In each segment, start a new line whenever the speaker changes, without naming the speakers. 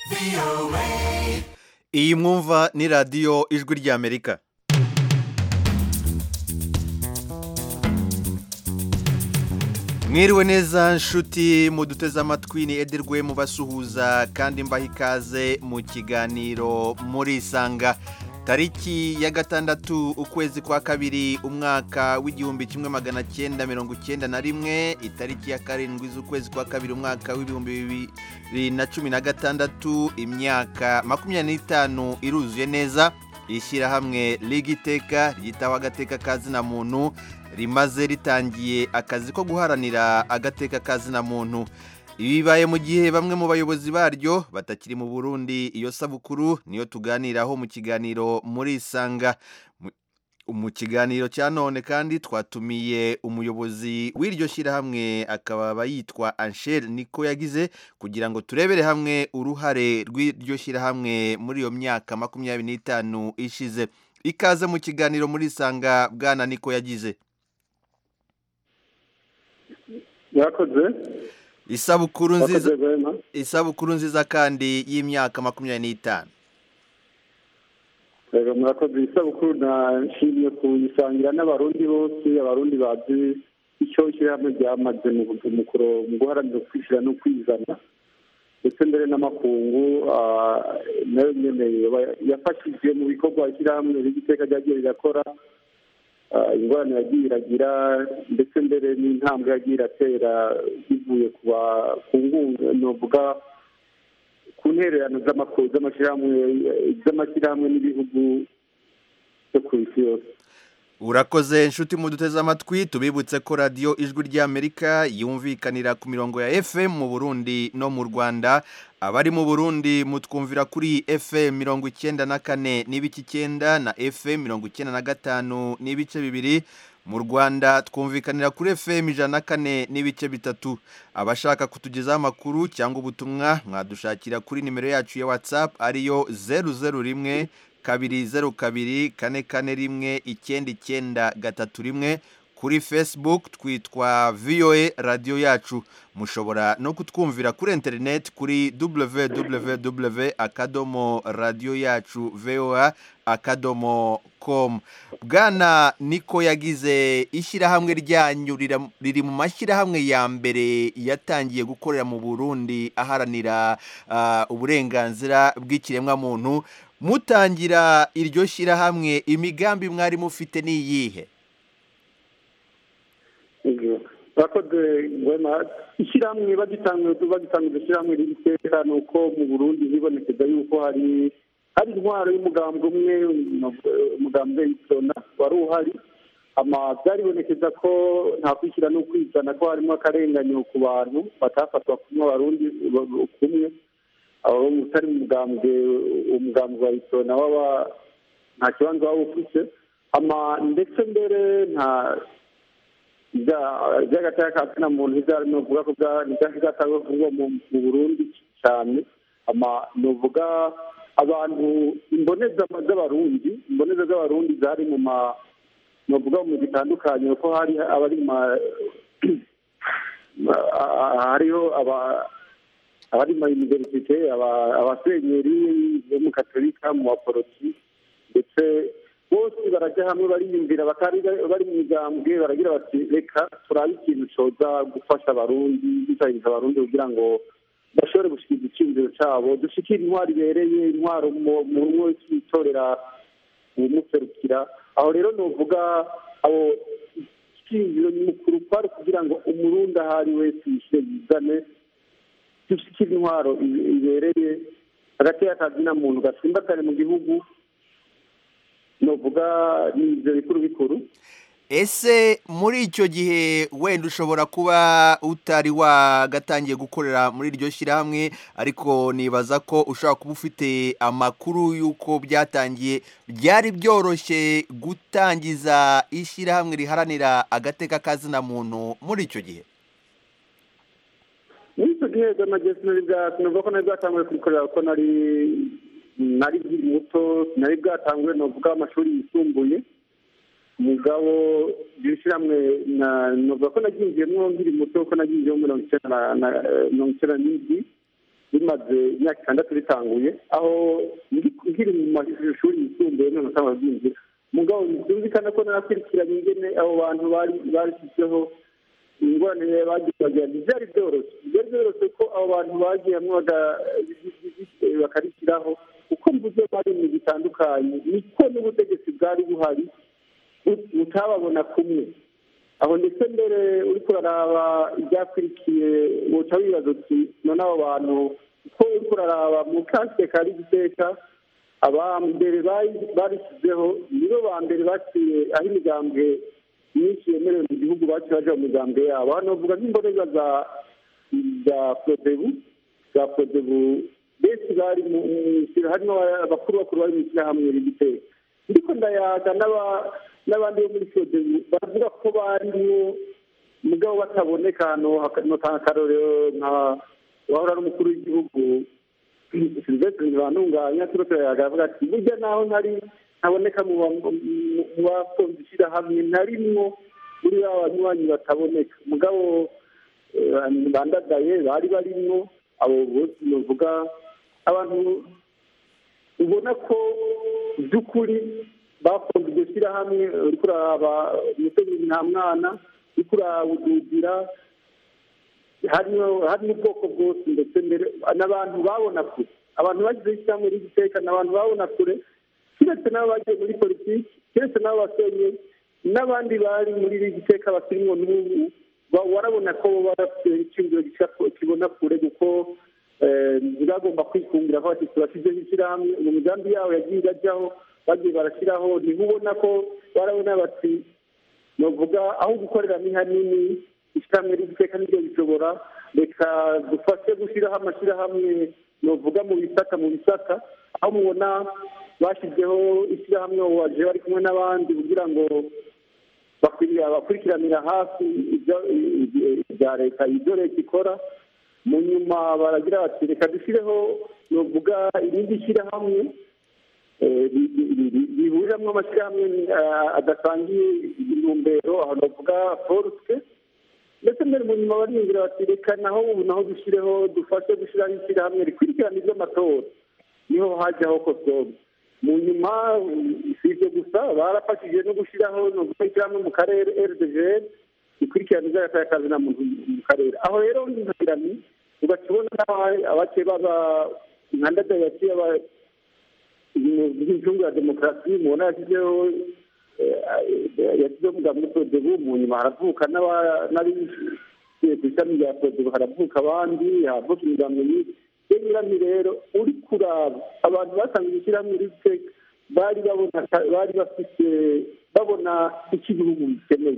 iyi mwumva ni radiyo ijwi ry'amerika mwiriwe neza nshuti muduteze amatwi ni edirwe mubasuhuza kandi mbaha ikaze mu kiganiro murisanga tariki ya gatandatu ukwezi kwa kabiri umwaka w'igihumbi kimwe magana cyenda mirongo icyenda na rimwe itariki ya karindwi z'ukwezi kwa kabiri umwaka w'ibihumbi bibiri na cumi na gatandatu imyaka makumyabiri n'itanu iruzuye neza ishyirahamwe rigiteka ryitaho agateka kazina muntu rimaze ritangiye akazi ko guharanira agateka kazina muntu ibi bibaye mu gihe bamwe mu bayobozi baryo batakiri mu burundi iyo sabukuru niyo tuganiraho mu kiganiro muri isanga mu kiganiro cya none kandi twatumiye umuyobozi w'iryo shyirahamwe akaba yitwa Anshel niko yagize kugira ngo turebere hamwe uruhare rw'iryo shyirahamwe muri iyo myaka makumyabiri n'itanu ishize ikaze mu kiganiro muri isanga bwana niko yagize
yakoze
isabukuru nziza
yakoze rwema
isabukuru nziza kandi y'imyaka makumyabiri n'itanu
rero murakoze isabukuru nashimye kuyisangira n'abarundi bose abarundi bazi icyo ishyirahamwe ryamaze mu mu kuro- mu guharanira kwishyira no kwizana ndetse mbere n'amakungu ah, nayo nyene yaba- yafashije mu bikorwa ishyirahamwe rigiteka ryagiye rirakora ah, ingorane yagiye iragira ndetse mbere n'intambwe yagiye iratera bivuye ku ba- ku ngunga novuga ku ntererano z'amako- z'amashyirahamwe z'amashyirahamwe n'ibihugu byo ku isi yose
urakoze inshuti muduteze amatwi tubibutse ko radiyo ijwi ry'amerika yumvikanira ku mirongo ya fm mu burundi no mu rwanda abari mu burundi mutwumvira kuri fm mirongo icyenda na kane n'ibice icyenda na fm mirongo icyenda na gatanu n'ibice bibiri mu rwanda twumvikanira kuri fm ijana na kane n'ibice bitatu abashaka kutugezaho amakuru cyangwa ubutumwa mwadushakira kuri nimero yacu ya whatsapp ariyo zeru zeru rimwe kabiri zeru kabiri kane kane rimwe icyenda icyenda gatatu rimwe kuri facebook twitwa voa radiyo yacu mushobora no kutwumvira kuri interineti kuri www akadomo radiyo yacu voa akadomo com bwana niko yagize ishyirahamwe ryanyu rira- riri mu mashyirahamwe ya mbere yatangiye gukorera mu burundi aharanira ah, uburenganzira bw'ikiremwamuntu mutangira iryo shyirahamwe imigambi mwari mufite ni iyihe
bakoze ngwema ishyirahamwe bagitanga bagitanga iryo shyirahamwe rigiteka ni uko mu burundi hibonekeza yuko hari hari intwaro y'umugambwe umwe umugambwe w'isona wari uhari ama byaribonekeza ko nta kwishyira no kwizana ko harimo akarenganyo ku bantu batafatwa kumwe abarundi ba- kumwe abo utari mu mugambwe umugambwe wa isona waba nta kibanza waba ufite ama ndetse mbere nta by'agateka ka zina muntu ibyari ni ukuvuga ko byatangwa kuvugwa mu mu burundi cyane ama ni uvuga abantu imboneza z'abarundi imboneza z'abarundi zari mu ma ni uvuga mu bitandukanye ko hari abari mu ma hariho aba abari mu universite aba- abasenyeri bo mu katolika mu baporoti ndetse bose barajya hamwe bariyumvira batari bari mu migambwe baragira bati reka turabe ikintu coza gufasha abarundi dusahiriza abarundi kugira ngo bashobore gushikira icyizero cyabo dushikire intwaro ibereye intwaro mu mu rumwe wese yitorera uwumuserukira aho rero novuga abo icyizero mukuru kwari kugira ngo umurundi aho ari wese yishyire yizane dushikire intwaro i- ibereye hagati y'akazina muntu gatsimbakane mu gihugu novuga ni ibyo bikuru bikuru
ese muri icyo gihe wenda ushobora kuba utari wagatangiye gukorera muri iryo shyirahamwe ariko nibaza ko ushobora kuba ufite amakuru y'uko byatangiye byari byoroshye gutangiza ishyirahamwe riharanira agateka kazina muntu muri icyo gihe
muri icyo gihe by'amagezi nari bwatumva ko nari bwatanguye kubikorera ko nari nari nkiri muto nari bwatanguye novuga amashuri yisumbuye mugabo iryo shyirahamwe na- novuga ko naryinjiyemo nkiri muto ko naryinjiyemo mirongo icyenda na- na- mirongo icyenda n'indwi rimaze imyaka itandatu ritanguye aho nkiri mu mashuri yisumbuye none usanga byinjira mugabo byumvikana ko narakurikiranye ingene abo bantu bari barishyizeho ingorane bagiye bagira ntibyari byoroshye byari byoroshye ko abo bantu bagiye hamwe bakarishyiraho kuko mvuze bari mu bitandukanye niko n'ubutegetsi bwari buhari butababona kumwe aho ndetse mbere uri kuraraba ibyakurikiye uca wibaza uti none abo bantu uko uri kuraraba mu kasike kari giteka abambere barishyizeho nibo ba mbere baciye aho imigambwe myinshi yemerewe mu gihugu baciye baja mu migambwe yabo hano bavuga nk'imboneza za za prodebu za prodebu benshi bari mu harimo abakuru bakuru bari mu ishyirahamwe rigiteka ndiko ndayaga n'abandi bo muri prodebu baravuga ko barimwo mugabo bataboneka hano notanga akarorero nka wahora ari umukuru w'igihugu silvestre ntibantunganya turiko turayaga avuga ati burya naho ntari ntaboneka mu bakunze ishyirahamwe narimwo muri ba banywanyi bataboneka mugabo bandagaye bari barimwo abo bose bavuga abantu ubona ko by'ukuri bakunze iryo shyirahamwe uri kuraba umutegetsi nta mwana uri kuraba udugira hari n'ubwoko bwose ndetse mbere n'abantu babona kure abantu bagize ishyirahamwe ry'igiteka ni abantu babona kure keretse n'abo bagiye muri politiki keretse n'abo basenye n'abandi bari muri iri giteka bakirimo n'ubu warabona ko barafite icyumviro kibona kure kuko ntibagomba kwikungira ko bati turashyizeho ishyirahamwe mu migambi yabo yagiye irajyaho bagiye barashyiraho ntibubona ko barabona bati bavuga aho gukorera ni hanini ishyirahamwe ry'igiteka niryo bishobora reka dufashe gushyiraho amashyirahamwe bavuga mu bisaka mu bisaka aho mubona bashyizeho ishyirahamwe waje bari kumwe n'abandi kugira ngo bakurikiranira hafi ibya leta ibyo leta ikora mu nyuma baragira bati reka dushyireho bavuga irindi shyirahamwe rihuriramo amashyirahamwe adasangiye intumbero aho bavuga forusike ndetse mbere mu nyuma bariyumvira bati reka naho ubu naho dushyireho dufashe gushyiraho ishyirahamwe rikurikirana iby'amatora niho hajyaho kosobe mu nyuma si ibyo gusa barafashije no gushyiraho no gushyirahamwe mu karere rdgr rikurikirana iby'akazi na muntu mu karere aho rero nkagira ni ugakibona abake baba nka ndada yaciye incungu ya demokarasi mubona yashyizeho yashyizeho umugambi muri prodebu mu nyuma haravuka n'abishyuye ku ishami rya prodebu haravuka abandi haravuka imigambi myinshi iyo nyirami rero uri kuraba abantu basanzwe ishyirahamwe ritse bari babona bari bafite babona icyo igihugu gikeneye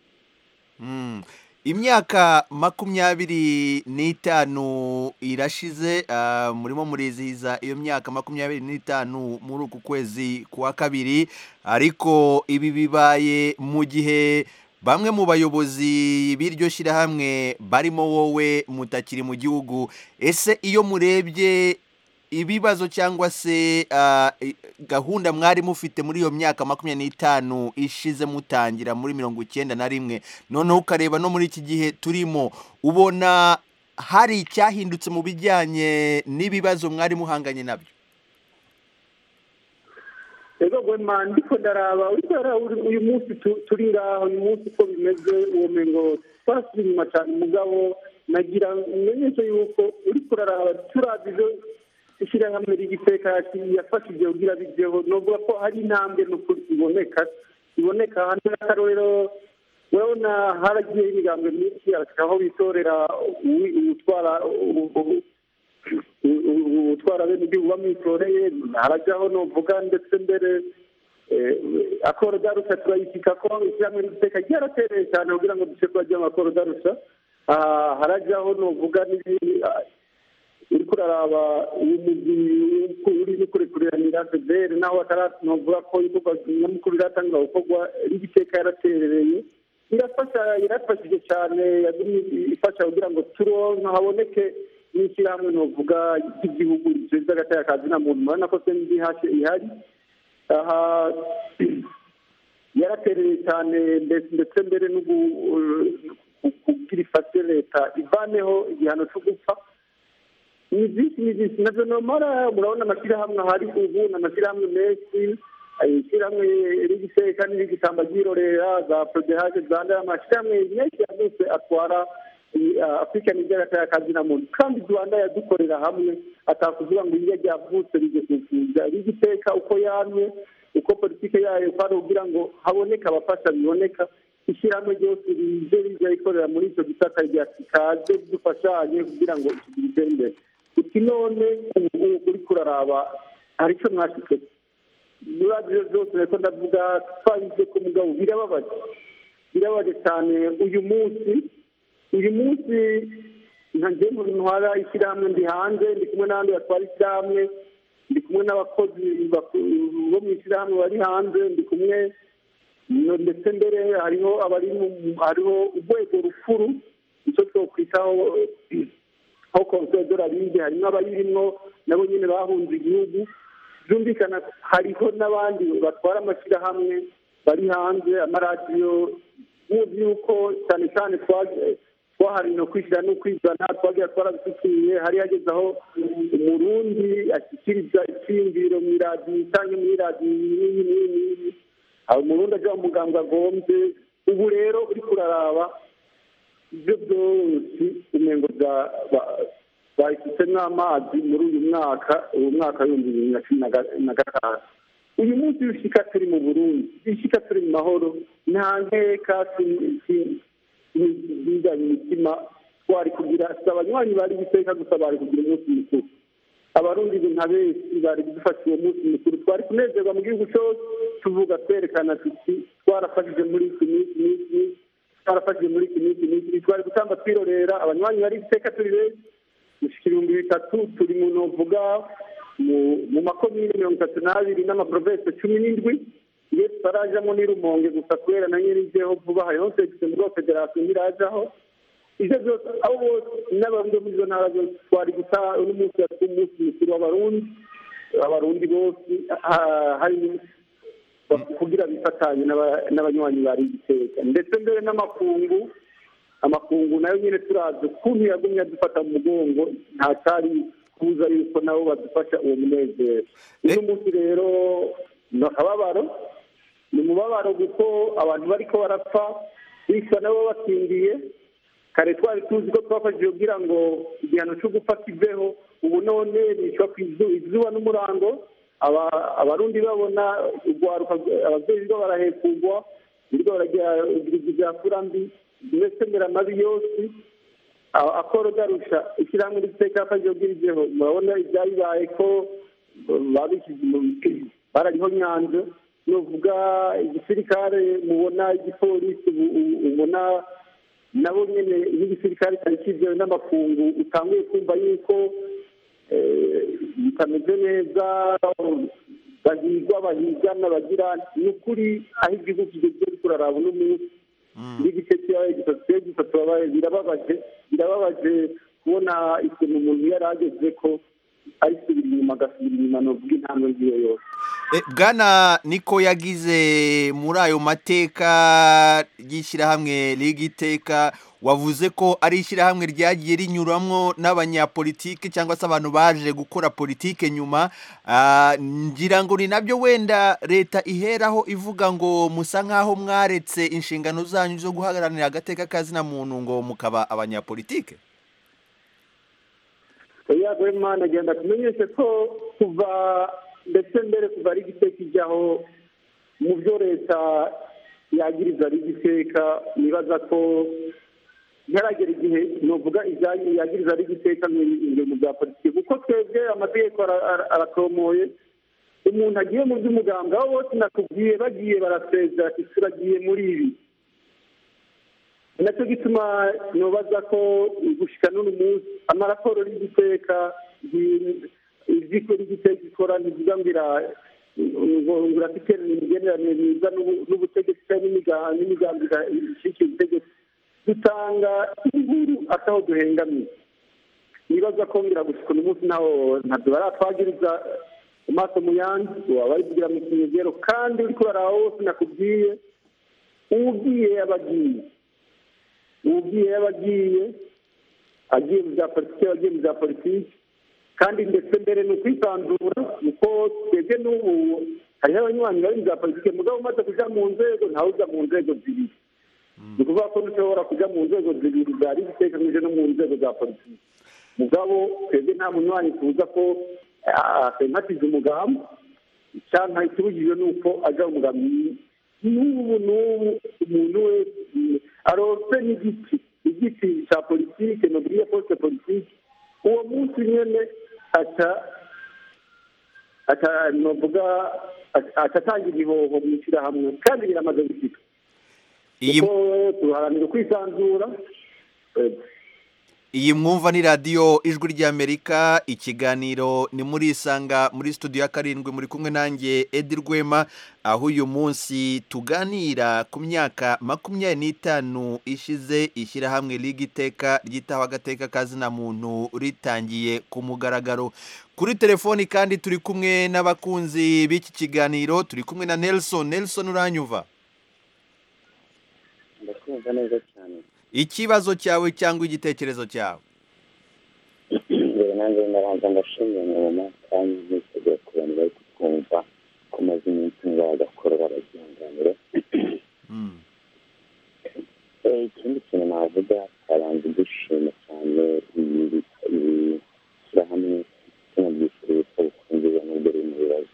imyaka makumyabiri n'itanu irashize murimo murizihiza iyo myaka makumyabiri n'itanu muri uku kwezi kwa kabiri ariko ibi bibaye mu gihe bamwe mu bayobozi b'iryo shyirahamwe barimo wowe mutakiri mu gihugu ese iyo murebye ibibazo cyangwa se gahunda mwari mufite muri iyo myaka makumyabiri n'itanu ishize mutangira muri mirongo icyenda na rimwe noneho ukareba no muri iki gihe turimo ubona hari icyahindutse mu bijyanye n'ibibazo mwari muhanganye nabyo
rero gwema ndiko ndaraba uyu munsi turi ngaho uyu munsi uko bimeze uwo mengo twasubiye inyuma cyane umugabo nagira umenyeshe yuko uri kuraraba turazi ibyo ishyirahamwe ry'igiteka yafashije kugira bijyeho novuga ko hari intambwe n'ukuri iboneka iboneka hano n'akarorero urabona haragiyeho imigambwe myinshi aho bitorera utwara utwara bene igihugu bamwitoreye harajyaho novuga ndetse mbere akoro darusha turayishyika ko ishyirahamwe ry'igiteka ryaratereye cyane kugira ngo duce kuba amakoro darusha harajyaho novuga n'ibindi uri kuraraba uyu mugwi uri gukurikirana federe naho ataravuga ko ibikorwa nyamukuru biratangwa gukorwa n'igiteka yaraterereye irafasha irafashije cyane ifasha kugira ngo turonka haboneke n'ishyirahamwe novuga ry'igihugu rishinzwe agateka kazi na muntu murabona ko sendi ihari aha yaratereye cyane ndetse mbere no kugira ifashe leta ivaneho igihano cyo gupfa ni byinshi ni byinshi nabyo nomara murabona amashyirahamwe ahari ubu ni amashyirahamwe menshi ishyirahamwe rigiseka n'irigitamba ryirorera za prodehaje rwanda amashyirahamwe menshi yose atwara afurika n'iby'agataya kazina muntu kandi rwanda yadukorera hamwe atakuvuga ngo iyo ryavutse rigesukuza rigiteka uko yamye uko politiki yayo kwari kugira ngo haboneke abafasha biboneka ishyirahamwe ryose rije rija rikorera muri icyo gisata rya kaze dufashanye kugira ngo iki gitere imbere uti none ubu uri kuraraba hari icyo mwashyize muri radiyo zose reko ndavuga twabize ku mugabo birababaje birababaje cyane uyu munsi uyu munsi nka njyewe ntwara ishyirahamwe ndi hanze ndi kumwe n'abandi batwara ishyirahamwe ndi kumwe n'abakozi bo mu ishyirahamwe bari hanze ndi kumwe ndetse mbere hariho abari hariho urwego rukuru icyo twakwitaho aho konseri doraride harimo abayirimwo nabo nyine bahunze igihugu byumvikana hariho n'abandi batwara amashyirahamwe bari hanze amaradiyo muzi yuko cyane cyane twahariwe no kwishyira no kwizana twagiye twarabishyikiye hari hageze aho umurundi ashyikiriza icyiyumviro mu iradiyo cyangwa muri radiyo n'iyi n'iyi n'iyi aho umurundi ajya mu muganga agombye ubu rero uri kuraraba ibyo byose umengo bashyizemo amazi muri uyu mwaka uyu mwaka w'ibihumbi bibiri na cumi na gatanu uyu munsi w'ishyika turi mu burundi ishyika turi mu mahoro nta nkeka bijyanye imitima twari kugira si abanywanyi bari guteka gusa bari kugira umunsi mukuru abarundi nka benshi bari kudufasha uwo munsi mukuru twari kunezerwa mu gihugu cyose tuvuga twerekana tuti twarafashije muri iki n'iki n'iki twarafashije muri iki n'iki n'iki twari gutamba twirorera abanywanyi bari guteka turi benshi gushyika ibihumbi bitatu turi mu novuga mu makomine mirongo itatu n'abiri n'amaprovensi cumi n'indwi iyo tutarajamo n'irumonge gusa kubera na nyirizeho vuba hariho segisi muri federasiyo ntirajaho ibyo byose abo bose n'abarundi muri izo ntara zose twari guta uno munsi yatwa umunsi mukuru w'abarundi abarundi bose hari kugira bifatanye n'abanywanyi bari igiteka ndetse mbere n'amakungu amakungu nayo nyine turazi ukuntu yagumye adufata mu mugongo nta cyari kubuza yuko nabo badufasha uwo munezero uno munsi rero ni akababaro ni umubabaro kuko abantu bariko barapfa bishwa nabo bakingiye kare twari tuzi ko twafashije kugira ngo igihano cyo gupfa kiveho ubu none bicwa ku izuba n'umurango abarundi babona urwaruka ababyeyi bo barahekugwa birwo baragira ibya furambi mbese mbere amabi yose akora garusha ishyirahamwe ry'iteka yafashije kugira igiheho murabona ibyayibaye ko babishyize mu barariho nyanza nuvuga igisirikare mubona igipolisi ubona nabo nyine n'igisirikare cyari kizewe n'amakungu utanguye kumva yuko bitameze neza bahigwa bahigana bagira ni ukuri aho igihugu kigeze kuraraba uno munsi n'igice cyayo gisatse gisatse birababaje birababaje kubona ikintu umuntu yari ageze ko arisubira inyuma agasubira inyuma novuga intambwe ngiyo yose
bwana niko yagize muri ayo mateka y'ishyirahamwe rigiteka wavuze ko ari ishyirahamwe ryagiye rinyuramo n'abanyapolitike cyangwa se abantu baje gukora politike nyuma ngira ngo ni nabyo wenda leta iheraho ivuga ngo musa nk'aho mwaretse inshingano zanyu zo guharanira agateka kazina muntu ngo mukaba abanyapolitike
yego imana agenda tumenyeshe ko kuva ndetse mbere kuva ari igiteka ijyaho mu byo leta yagiriza ari igiteka nibaza ko ntaragera igihe nuvuga ijyanye yagiriza ari igiteka mu bya politiki kuko twebwe amategeko aratomoye umuntu agiye mu by'umuganga aho bose nakubwiye bagiye barasezera ati turagiye muri ibi nacyo gituma nubaza ko gushyika n'uno munsi amaraporo y'igiteka iziko ry'igiteka ikora ntivuga ngo ngo irafite imigenderanire myiza n'ubutegetsi cyangwa n'imigambi ishyikiye ubutegetsi dutanga inkuru ataho duhengamiye nibaza ko ngira gushyika uno munsi naho ntabwo baratwagiriza amaso mu yandi waba ari kugira mu kinyegero kandi uri kurara wose nakubwiye uwugiye yaba agiye uwugiye yaba agiye agiye mu bya politiki agiye mu bya politiki kandi ndetse mbere ni ukwisanzura kuko twebwe n'ubu hariho abanywanyi bari za politike mugabo umaze kuja mu nzego ntawe uja mu nzego zibiri ni ukuvuga ko ntushobora kuja mu nzego zibiri zari zitekanije no mu nzego za politiki mugabo twebwe nta munywanyi tuza ko asempatiza umugambi cyangwa ikibujijwe ni uko aja mu mugambi n'ubu n'ubu umuntu wese arose n'igiti igiti cya politike noburiye poste politike uwo munsi nyene aca aca novuga aca atanga ibihoho mu ishyirahamwe kandi biramaze gushika
iyi
kuko tuharanira kwisanzura
iyi mwumva ni radiyo ijwi ry'amerika ikiganiro ni muri isanga muri studio ya karindwi muri kumwe nanjye edi rwema aho uyu munsi tuganira ku myaka makumyabiri n'itanu ishize ishyirahamwe liga iteka ryitaho agateka kazina muntu ritangiye ku mugaragaro kuri telefoni kandi turi kumwe n'abakunzi b'iki kiganiro turi kumwe na nelson nelson uranyuva
ndakumva neza cyane
ikibazo cyawe cyangwa igitekerezo cyawe
mbere nanjye ndabanza ndashimira nyuma kandi niteguye ku bantu bari kutwumva ko maze iminsi ngo bagakora baragendanire
Mm.
Eh, ikindi kintu navuga twabanza dushima cyane ibi ibi shyirahamwe tunabyishyura ibisabukuru nziza n'ubwo riri mu bibazo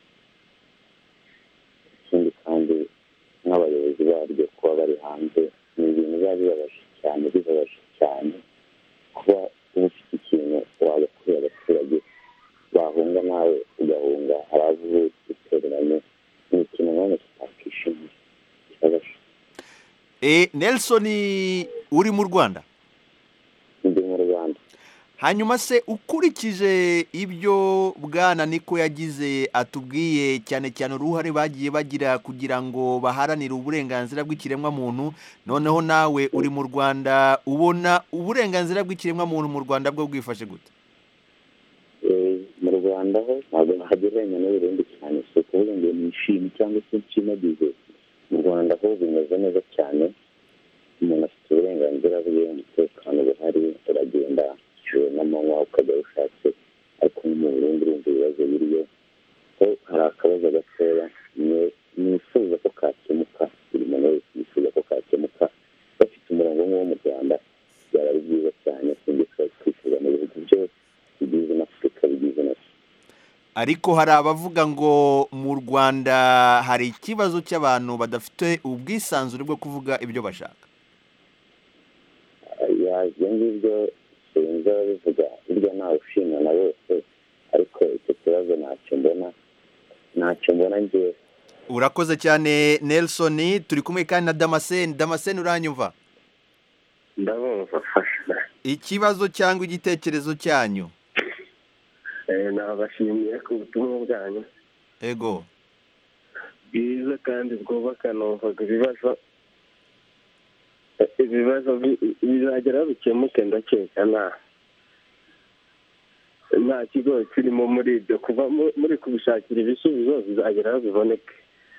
ikindi kandi nk'abayobozi baryo kuba bari hanze ni ibintu biba bibabaje cyane bibabaje cyane kuba uba ufite ikintu wagakorera abaturage bahunga nawe ugahunga hari abo utereranye ni ikintu nanone tutakishimiye kibabaje
E, Nelson uri mu Rwanda
ndi mu rwanda
hanyuma se ukurikije ibyo bwana niko yagize atubwiye cyane cyane uruhare bagiye bagira kugira ngo baharanire uburenganzira bw'ikiremwamuntu noneho nawe uri mu Rwanda ubona uburenganzira bw'ikiremwamuntu mu Rwanda bwo bwifashe gute
Eh, mu rwanda ho ntabwo hagereranya n'uburundi cyane si ukuvuga ngo nishime cyangwa se nshimagize mu rwanda ho bimeze neza cyane umuntu afite uburenganzira bwe umutekano buhari uragenda ijoro n'amanywa ukajya aho ushatse ariko no mu burundi urumva ibibazo biriyo ko hari akabazo gatoya ni- nifuza ko kakemuka buri muntu wese yifuza ko kakemuka bafite umurongo nk'uwo mu rwanda byaba ari byiza cyane sinjye twari twifuza mu bihugu byose bigize n'afurika bigize na
ariko hari abavuga ngo mu Rwanda hari ikibazo cy'abantu badafite ubwisanzure bwo kuvuga ibyo bashaka
ya ibyo ngibyo sinzi ababivuga burya ntawe ushimwa na bose ariko icyo kibazo ntacyo mbona ntacyo mbona ngewe
urakoze cyane Nelson turi kumwe kandi na Damascene Damascene uranyumva
ndabumva fasha
ikibazo cyangwa igitekerezo cyanyu
nabashimiye ku butumwa bwanyu
ego
bwiza kandi bwubaka numvaga ibibazo ibibazo bi- bizagera bikemuke ndakeka nta nta kigo kirimo muri ibyo kuva mu- muri kubishakira ibisubizo bizagera aho biboneke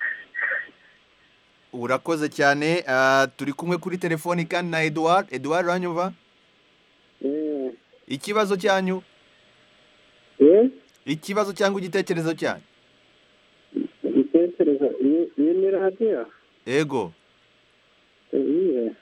urakoze cyane ah, turi kumwe kuri telefoni kandi na Edouard Edouard uranyumva ikibazo cyanyu ikibazo cyangwa igitekerezo cyanyu
igitekerezo iyi ni radiyo
ego
iyihe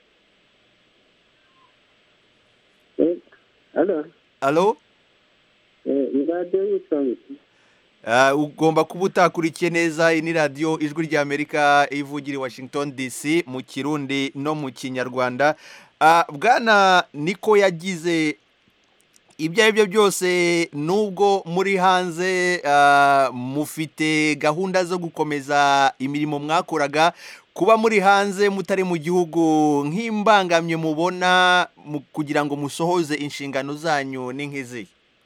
hano
alo
iyi radiyo yitwa iki
Ah, ugomba kuba utakurikiye neza iyi ni radiyo ijwi ry'amerika ivugira i washington dc mu kirundi no mu kinyarwanda Ah, bwana niko yagize ibyo ari byo byose nubwo muri hanze ah, mufite gahunda zo gukomeza imirimo mwakoraga kuba muri hanze mutari mu gihugu nk'imbangamye mubona mu- kugira ngo musohoze inshingano zanyu ni nk'izi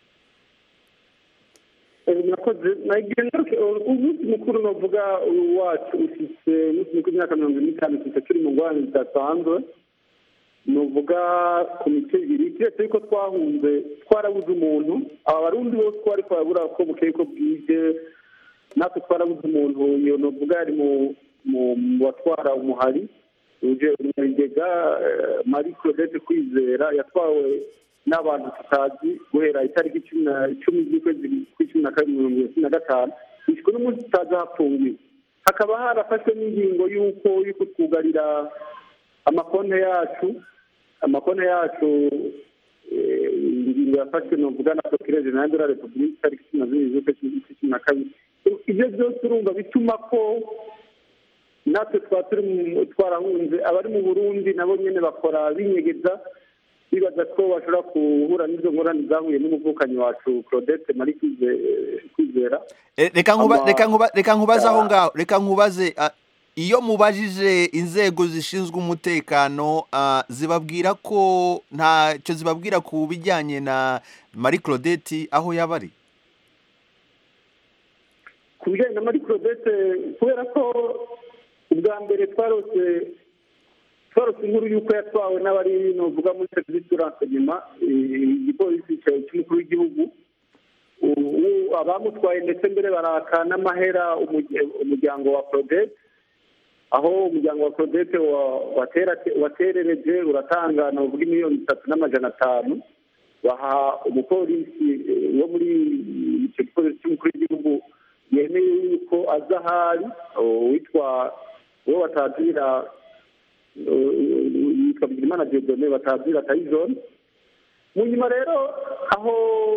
murakoze nagira ngaruke umunsi mukuru navuga wacu ufite umunsi mukuru w'imyaka mirongo ine n'itanu ufite turi mu ngorane zidasanzwe nuvuga ku mice ibiri keretse yuko twahunze twarabuze umuntu aba barundi bose ko ariko barabura ko bukeye ko bwije natwe twarabuze umuntu iyo nuvuga yari mu mu mu batwara umuhari uje umunyabigega marie claudette kwizera yatwawe n'abantu tutazi guhera itariki cumi na icumi z'ukwezi kw'icumi na kabiri mirongo irindwi na gatanu bishywe n'umunsi tutazi hafungiwe hakaba harafashwe n'ingingo y'uko y'uko twugarira amakonti yacu amakonti yacu eh, ingingo yafashwe ni ukuvuga na procureur general de la republique itariki cumi na zibiri z'ukwezi kw'icumi na kabiri ibyo byose urumva bituma ko natwe twaba turi mu- twarahunze abari mu burundi nabo nyine bakora binyegeza bibaza ko bashobora guhura n'izo ngorane zahuye n'umuvukanyi wacu claudette marie Kwize- kwizera
Eh, reka nkuba
Ama-
reka nkuba reka nkubaze aho ngaho reka nkubaze ah, iyo mubajije inzego zishinzwe umutekano ah, zibabwira ko ntacyo zibabwira ku bijyanye na Marie Claudette aho yaba ari
ku bijyanye na marie claudette kubera ko ubwa mbere twarose twarose inkuru y'uko yatwawe n'abari nuvuga muri serivisi turanse nyuma igipolisi cya- cy'umukuru w'igihugu ubu abamutwaye ndetse mbere baraka n'amahera umurya- umuryango wa claudette aho umuryango wa claudette wa- watera- waterereje uratanga navuga miliyoni itatu n'amajana atanu baha umupolisi eh, wo muri icyo gipolisi cy'umukuru w'igihugu yemeye yuko aza ahari uwitwa uwo batazira yitwa bigirimana diodone batazira tayizone mu nyuma rero aho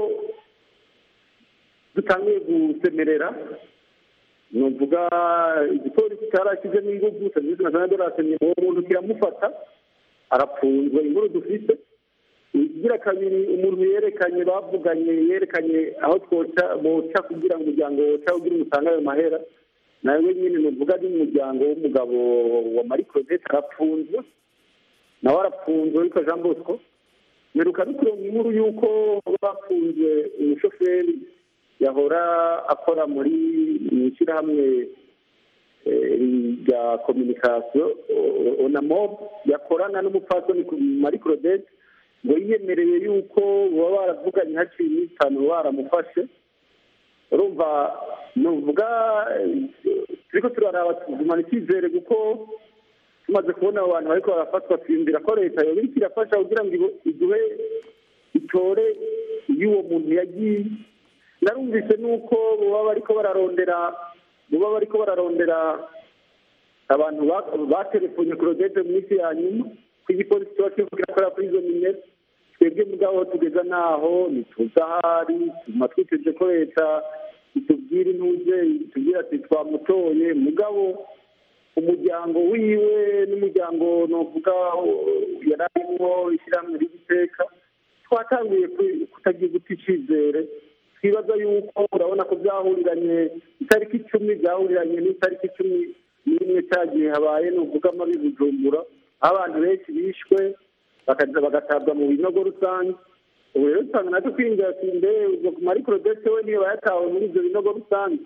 dutangiye gusemerera nuvuga igipolisi cyarashyizemo ingufu serivisi nationale de renseignement uwo muntu kiramufata arapfunzwe inkuru dufite igira kabiri umuntu yerekanye bavuganye yerekanye aho twoca boca kugira ngo umuryango woca ugira umusanga ayo mahera nawe nyine nuvuga ari umuryango w'umugabo wa marie claudette arapfunzwe nawe arapfunzwe witwa jean bosco mperuka dukuronga inkuru y'uko bafunze umushoferi yahora akora muri mu ishyirahamwe eh, rya kominikasiyo onamob yakorana n'umupfasoni ku marie claudette ngo yiyemereye yuko baba baravuganye haciye iminsi itanu baramufashe urumva nuvuga turiko turaraba tugumana icyizere kuko tumaze kubona abo bantu bariko barafatwa twiyumvira ko leta yoba iriko irafasha kugira ngo ibo- iduhe itore y'uwo muntu yagiye narumvise nuko baba bariko bararondera baba bariko bararondera abantu ba- batelefonye claudette mu minsi ya nyuma ko igipolisi kiba kiriko kirakora kuri izo minete twebwe mugabo tugeza naho ntituzi ahari tuma twiteze ko leta itubwira intuze itubwira ati twamutoye mugabo umuryango wiwe n'umuryango novuga yari arimwo ishyirahamwe ry'iteka twatanguye ku- kutagira guta icyizere twibaza yuko urabona ko byahuriranye itariki icumi byahuriranye n'itariki cumi n'imwe cyagiye habaye nuvuga amabi bujumbura aho abantu benshi bishwe bakaza bagatabwa mu binogo rusange ubu rero usanga natwe kwinjira sinde ubwo marie claudette we niyo bayatawe muri ibyo binogo rusange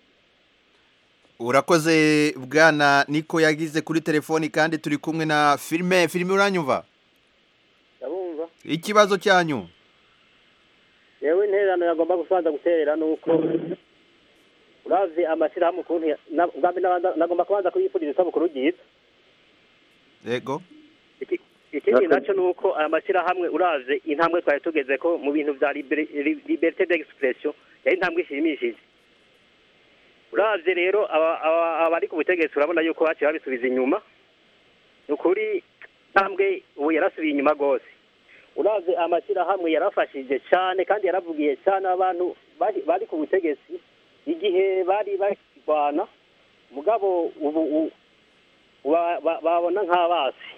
urakoze bwana niko yagize kuri telefoni kandi turi kumwe na filime filime uranyumva
ndabumva
ikibazo cyanyu
yewe intererano yagomba gusanza guterera ni uko uravye amashyirahamwe ukuntu ya- na- ubwa mbere nabanza- nagomba kubanza kuyifuriza isabukuru ryiza
yego
Iki- ikindi nacyo ni uko aya mashyirahamwe uravye intambwe twari tugeze ko mu bintu vya liberi- li- liberté d'expression yari intambwe ishimishije uravye rero aba- aba- abari ku butegetsi urabona yuko baciye babisubiza inyuma ni ukuri intambwe ubu yarasubiye inyuma rwose uravye amashyirahamwe yarafashije cyane kandi yaravugiye cyane abantu bari bari ku butegetsi igihe bari bakirwana mugabo ubu u- ba- ba- babona nk'abasi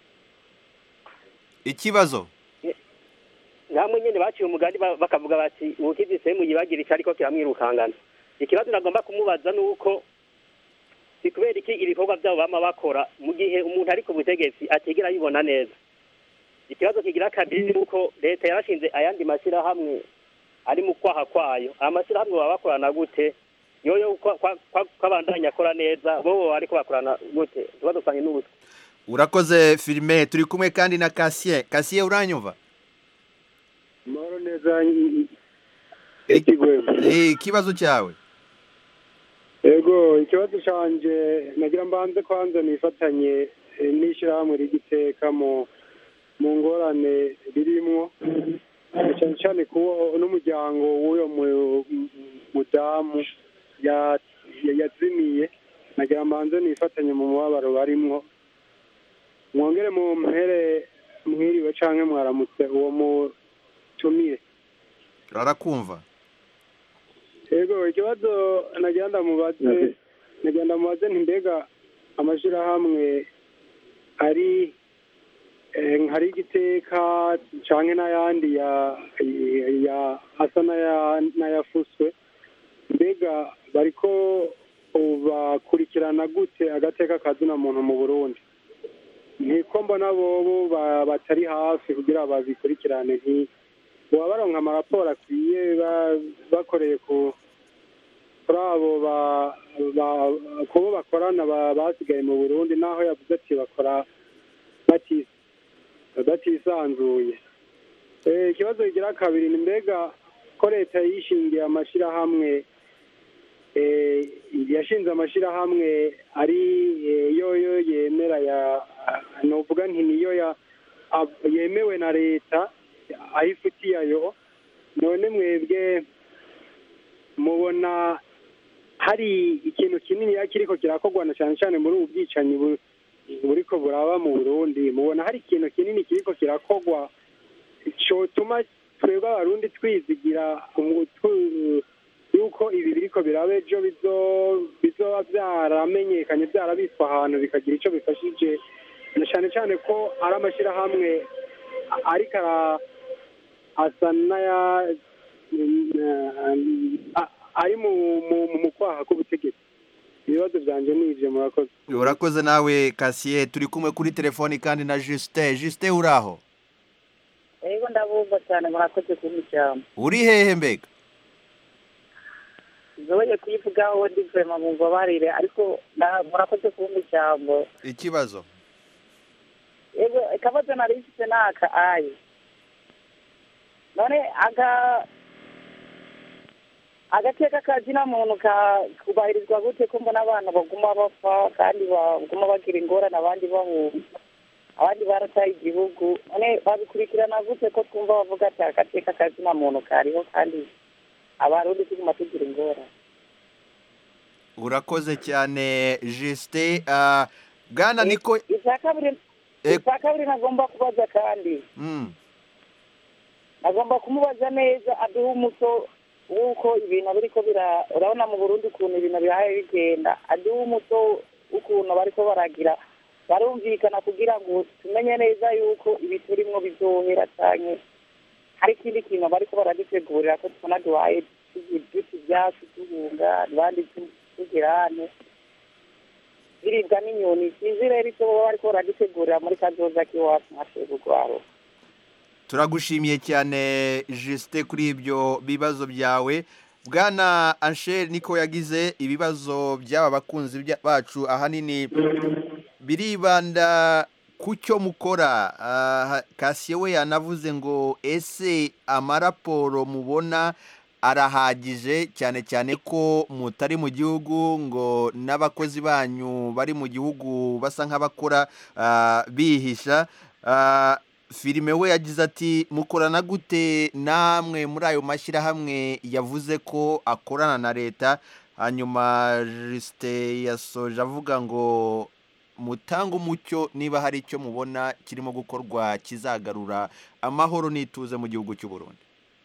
ikibazo
nkamwe nyine baciye umugani ba- bakavuga bati ubukivyise muyibagira icyo ariko kiramwirukangana ikibazo nagomba kumubaza ni uko si kubera iki ibikorwa byabo bama bakora mu gihe umuntu ari ku butegetsi atigera yibona neza ikibazo kigira kabiri ni uko leta yarashinze ayandi mashyirahamwe ari mu kwaha kwayo aya mashyirahamwe baba bakorana gute yoyo ko kwa- kwa- kwabandanya akora neza bo ariko bakorana gute tuba dusanye n'ubutwe
urakoze filime turi kumwe kandi na kasiye kasiye uranyumva
amahoro neza
Eh, ikibazo cyawe
yego ikibazo cyanjye nagira mbanze kwanza nifatanye eh, n'ishyirahamwe ry'igiteka mu
mu ngorane ririmwo cyane cyane kuba n'umuryango w'uyo mu- mu- mudamu ya- ya- yazimiye nagira mbanze nifatanye mu mubabaro barimwo mwongere mu mpere mwiriwe canke mwaramutse uwo mutumire
rarakumva
yego ikibazo nagira ndamubaze nagira ndamubaze nti mbega amashirahamwe ari eh, hari igiteka canke n'ayandi ya ya asa n'aya- n'ayafuswe mbega bariko bakurikirana gute agateka kazina muntu mu burundi ntiko mbona bobo ba- batari hafi kugira babikurikirane nti baba baronka amaraporo akwiye ba- bakoreye ku kuri abo ba- ba- kubo bakorana ba- basigaye mu burundi naho yavuze ati bakora bati- batisanzuye Eh, ikibazo kigira kabiri ni mbega ko leta yishingiye amashirahamwe eh, yashinze amashirahamwe ari eh, yoyo yemera ya novuga nti niyo ya ab- yemewe na leta ayifitiye ayo none mwebwe mubona hari ikintu kinini kiriko kirakorwa na cyane cyane muri ubu bwicanyi bu- buriko buraba mu burundi mubona hari ikintu kinini kiriko kirakorwa cyotuma twebwe abarundi twizigira umu- tu- yuko ibi biriko biraba ejo bizo- bizoba byaramenyekanye byarabitswe ahantu bikagira icyo bifashije na cyane cyane ko ari amashyirahamwe a- ariko ara- asa n'aya a- ari mu mu- mu kwaha k'ubutegetsi ibibazo byanjye ni ibyo murakoze
urakoze nawe kasiye turi kumwe kuri telefoni kandi na justin justin uraho
yego ndabumva cyane murakoze kumpa ijambo
uri hehe mbega
zoye kuyivugaho ndi vema mu mbabarire ariko na- murakoze kumpa ijambo
ikibazo
yego akabazo nari mfite ni aka ayi none aga agateka ka zina muntu ka kubahirizwa gute ko mbona abana baguma bapfa kandi baguma bagira ingorane abandi bahunga abandi barataye igihugu none babikurikirana gute ko twumva bavuga ati agateka ka zina muntu kariho kandi abarundi tuguma tugira ingorane
urakoze cyane justin ah, bwana niko
icya kabiri
Eh.
icya kabiri nagomba kubaza kandi
Mm,
agomba kumubaza neza aduha umuco w'uko ibintu biriko bira urabona mu burundi ukuntu ibintu bihaye bigenda aduha umuco w'ukuntu bariko baragira barumvikana kugira ngo tumenye neza yuko ibi turimwo bizohera canke hari ikindi kintu bariko baradutegurira ko tubona duhaye duta ivyatsi duhunga abandi tu- tugirane biribwa n'inyoni sinzi rero icyo baba bariko baradutegurira muri kazoza k'iwacu mwatwebwe urwaro
turagushimiye cyane justin kuri ibyo bibazo byawe bwana anshel niko yagize ibibazo by'aba bakunzi bya- bacu ahanini biribanda ku cyo mukora Ah, kasiye we yanavuze ngo ese amaraporo mubona arahagije cyane cyane ko mutari mu gihugu ngo n'abakozi banyu bari mu gihugu basa nk'abakora ah, bihisha Ah, filime we yagize ati mukorana gute namwe muri ayo mashyirahamwe yavuze ko akorana na leta hanyuma jisite yasoje avuga ngo mutange umucyo niba hari icyo mubona kirimo gukorwa kizagarura amahoro n'ituze mu gihugu cy'u Burundi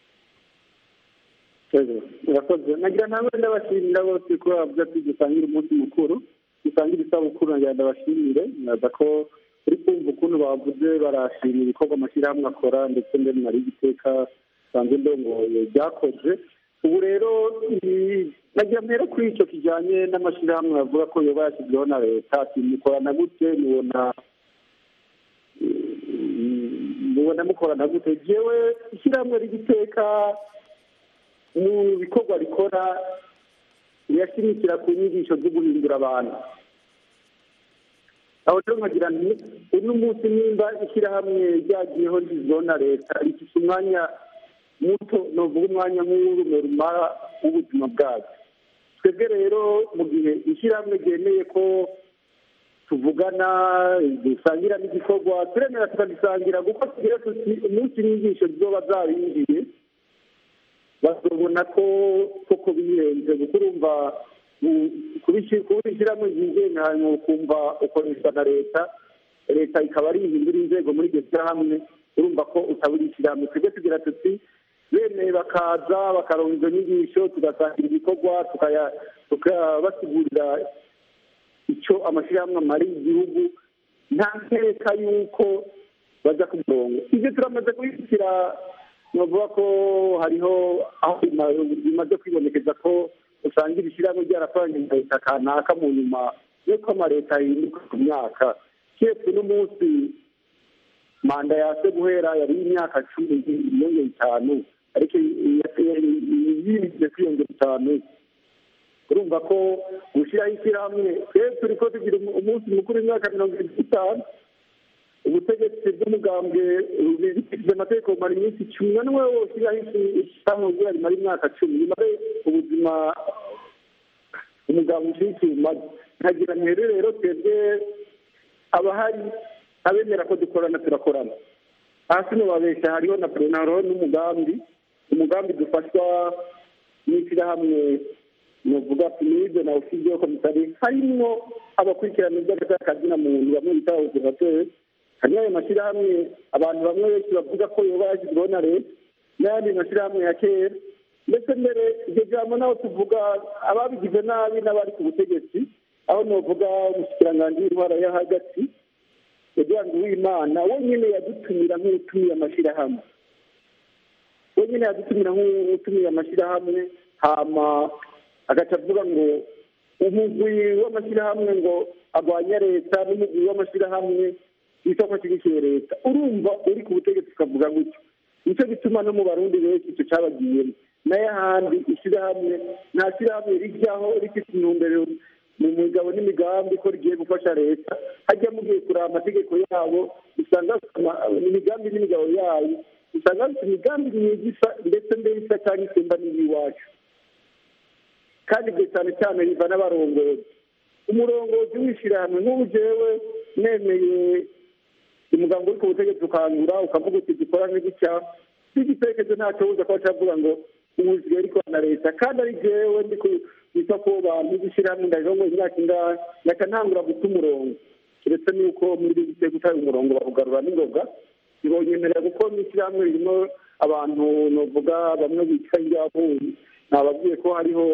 murakoze nagira ntabwo ndabashimira bose ko bavuga ati dusangira umunsi mukuru dusangira isabukuru nagira ndabashimire nyaza ko uri kumva ukuntu bavuze barashima ibikorwa amashyirahamwe akora ndetse mbere nari igiteka sanzwe ndongoye byakoze ubu rero i- nagira mpera kuri icyo kijyanye n'amashyirahamwe bavuga ko yoba yashyizweho na leta ati mukorana gute mubona mubona mukorana gute jewe ishyirahamwe ry'igiteka mu bikorwa rikora rirashimikira ku nyigisho zo guhindura abantu aho rero nkagira nti uno munsi nimba ishyirahamwe ryagiyeho rizwiho na leta rifite umwanya muto novuga umwanya nk'uw'urume rumara w'ubuzima bwacu twebwe rero mu gihe ishyirahamwe ryemeye ko tuvugana dusangira n'igikorwa turemera tukagisangira kuko tugira tuti umunsi inyigisho zizoba zabinjiye bazobona ko koko bihenze kuko urumva kubishyiramo ingenzi hanyuma ukumva ukoreshwa na leta leta ikaba ari ihindura inzego muri iryo shyirahamwe urumva ko utaburishyirahamwe twebwe tugira tuti bemeye bakaza bakaronka izo nyigisho tugasangira ibikorwa tukabasigurira icyo amashyirahamwe amariye igihugu nta nkeka y'uko bajya ku murongo ibyo turamaze kubishyira navuga ko hariho aho bimaze kwibonekeza ko usanga ibishyirahamwe byarakoranye na leta kanaka mu nyuma y'uko amaleta ahinduka ku myaka keretse n'umunsi manda yase guhera yari imyaka cumi yiyongera itanu ariko yirinze kwiyongera itanu urumva ko gushyiraho ishyirahamwe twese turi ko tugira umunsi mukuru w'imyaka mirongo irindwi n'itanu ubutegetsi bw'umugambwe bifite amategeko bumara iminsi icumi na n'umwe wose ushyiraho ishyirahamwe kugira rimara imyaka cumi rimare ubuzima umugambwe ushyigikiye umaze nkagira ntere rero twebwe abahari abemera ko dukorana turakorana hasi babeshya hariho na hariho n'umugambi umugambi dufashwa n'ishyirahamwe nuvuga pinide na ofisi yo komisari harimo abakurikirana iby'akazi na muntu bamwe bita observateri hariho ayo mashyirahamwe abantu bamwe benshi bavuga ko yoba yashyizweho na leta n'ayandi mashyirahamwe ya kera ndetse mbere iryo jambo naho tuvuga ababigize nabi n'abari ku butegetsi aho nuvuga umushikiranganji w'intwara yo hagati edward uwimana wenyine yadutumira nk'utumiye amashyirahamwe wenyine yadutumira nk'utumiye amashyirahamwe hama agaca avuga ngo umugwi w'amashyirahamwe ngo arwanya leta n'umugwi w'amashyirahamwe witwa ko ashyigikiye leta urumva uri ku butegetsi ukavuga gutyo nicyo gituma no mu barundi benshi icyo cyabagiyemo nayo ahandi ishyirahamwe nta shyirahamwe rijyaho rifite intumbero mu migabo n'imigambi ko rigiye gufasha leta hajya mugiye kureba amategeko yabo usanga imigambi n'imigabo yayo usanga bafite imigambi myiza isa ndetse mbere isa cyangwa isemba n'iy'iwacu kandi ibyo cyane cyane biva n'abarongozi umurongozi w'ishyirahamwe nk'ubu jewe nemeye umuganga uri ku butegetsi ukangura ukavuga uti dukorane gutya n'igitekerezo ntacyo wuza kuba cyavuga ngo ubuzima ariko na leta kandi ari jewe ndi kwita ko bantu b'ishyirahamwe ndaje ngo imyaka ingahe ngaca ntangura guta umurongo keretse n'uko muri iri gitego utaye umurongo bawugarura n'ingoga ntibonyemerera kuko n'ishyirahamwe ririmo abantu novuga bamwe bicaye ingabo nababwiye ko hariho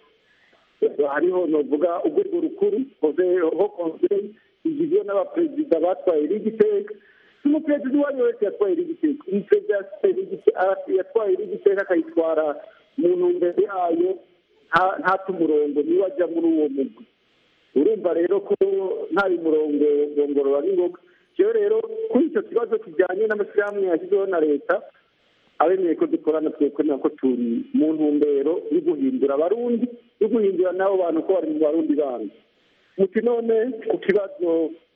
hariho novuga urwego rukuru ho konseri igizwe n'abaperezida batwaye rigiteka umuperezida uwo ari we wese yatwaye rigiteka umuperezida yatwaye rigiteka akayitwara mu ntumbero yayo ntata umurongo niwe ajya muri uwo mugwi urumva rero ko nta murongo ngongorora n'ingoga rero rero kuri icyo kibazo kijyanye n'amashyirahamwe yashyizeho na leta abemeye ko dukorana twerekana ko turi mu ntumbero yo guhindura abarundi yo guhindura n'abo bantu ko bari mu barundi bandi muti none ku kibazo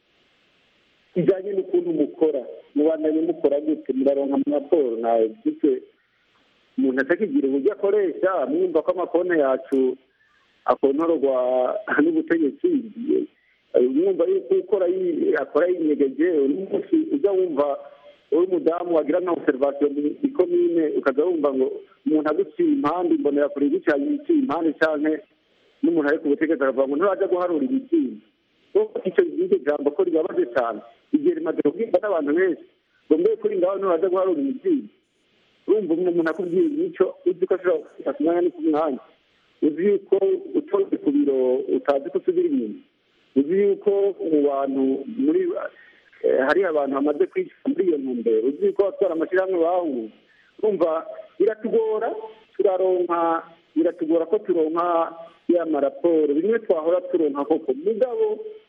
kijyanye n'ukuntu mukora mubandanye mukora gute muraronka mu raporo nawe gute umuntu atakigira uburyo akoresha mwumva ko amakonti yacu akontorwa n'ubutegetsi mwumva yuko ukora akora yinyegeje n'umunsi ujya wumva uri umudamu wagira nka observation mu ikomine ukaza wumva ngo umuntu aguciye impande mbonera kure igicanye iciye impande canke n'umuntu ari ku butegetsi akavuga ngo nturaja guharura ibiciro icyo iryo jambo ko ribabaje cyane igihe rimaze kubwirwa n'abantu benshi ngo mbe kuri ngaho nturaja guharura ibiciro urumva umuntu akubwiye icyo uzi ko ashobora gufata ku mwanya ni ku mwanya uzi yuko utonze ku biro utazi ko usubira inyuma uzi yuko mu bantu muri hari abantu bamaze kwishyura muri iyo ntumbero uzi yuko abatwara amashyirahamwe bahuye urumva biratugora turaronka biratugora ko turonka ya maraporo bimwe twahora turonka koko mugabo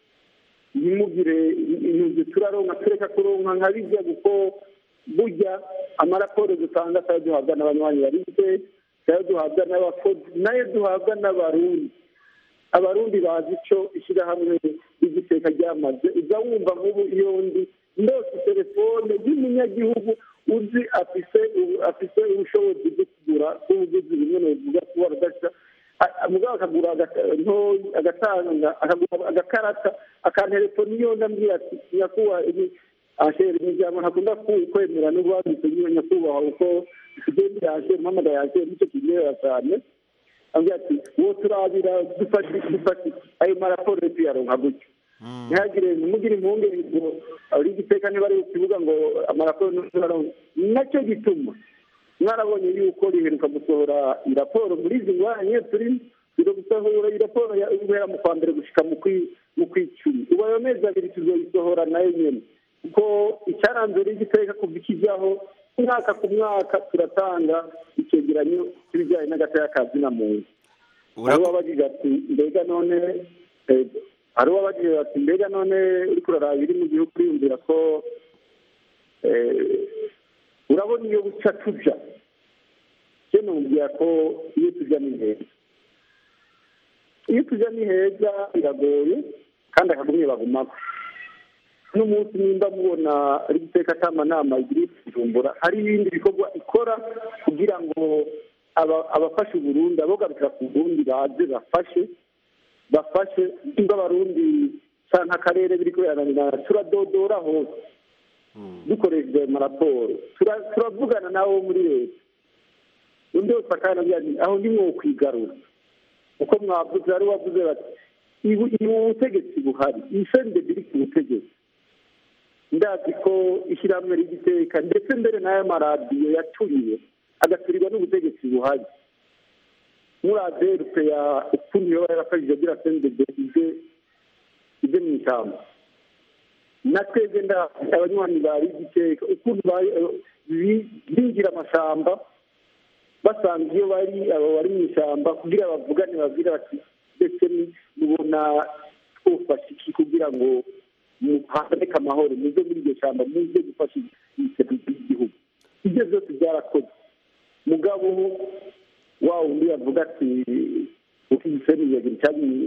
ntimugire intuzi turaronka tureka kuronka nka bijya kuko burya amaraporo dutanga sayo duhabwa n'abanywanyi barize sayo duhabwa n'abakozi nayo duhabwa n'abarundi abarundi bazi icyo ishyirahamwe ry'igiteka ryamaze ujya wumva nk'ubu iyo ndi ndose telefone y'umunyagihugu uzi afise afise ubushobozi bwo kugura ubuguzi bimwe bivuga kuba rudashya a- mugabo akagura agata- ntoyi agatanga akagura agakarata akantelefoni iyo ndambwira ati nyakubahwa ibi- ashere imiryango ntakunda ku- kwemera n'ubwanditse nyine nyakubahwa uko tugende yashere mpamagara yashere nicyo kiryohera cyane ambwira ati uwo turabira dufashe dufashe ayo maraporo yo tuyaronka gutyo ntihagire ntimugire impungenge ngo ari igiteka niba ari ku kibuga ngo amaraporo nturaronka nacyo gituma mwarabonye yuko riheruka gusohora iraporo muri izi ngwanye turi turi gusohora iraporo ya- guhera mu kwa mbere gushika mu kwi- mu kw'icumi ubu ayo mezi abiri tuzoyisohora nayo nyene kuko icyaranze rigiteka kuva ikijyaho umwaka ku mwaka turatanga icyegeranyo cy'ibijyanye n'agateka ka zina muntu hari uwabajije ati mbega none eh, hari uwabajije ati mbega none uriko uraraba ibiri mu gihugu uriyumvira ko eh, urabona iyo buca tuja je numvira ko iyo tuja ni heza iyo tuja ni heza biragoye kandi akagumye bagumako n'umunsi nimba mubona ari guteka atamanama igira ijumbura hari ibindi bikorwa ikora kugira ngo aba- abafashe uburundi abogarukira ku burundi baze bafashe bafashe nimba abarundi canke akarere biriko birananirana turadodora hose dukoresheje ayo maraporo Tura- turavugana nabo muri leta undi wese akanabwira ati aho ni mwo kwigarura uko mwavuze hari uwavuze bati ibu ubu butegetsi buhari iyi sendedi iri ku butegetsi ndazi ko ishyirahamwe ry'igiteka ndetse mbere n'aya maradiyo yaturiwe agaturirwa n'ubutegetsi buhari muraze rupeya ukuntu yoba yarafashije agira sendedi ize ize mu ishyamba na twebwe nda abanywanyi bari igiteka ukuntu bari- bi- binjira amashamba basanga iyo bari abo bari mu ishyamba kugira bavugane babwire bati ndetse ni- mubona twufashe iki kugira ngo mu- haboneke amahoro muze muri iryo shyamba muze gufasha iterambere ry'igihugu ibyo byose byarakoze mugabo wa wundi yavuga ati uko igiseni yagira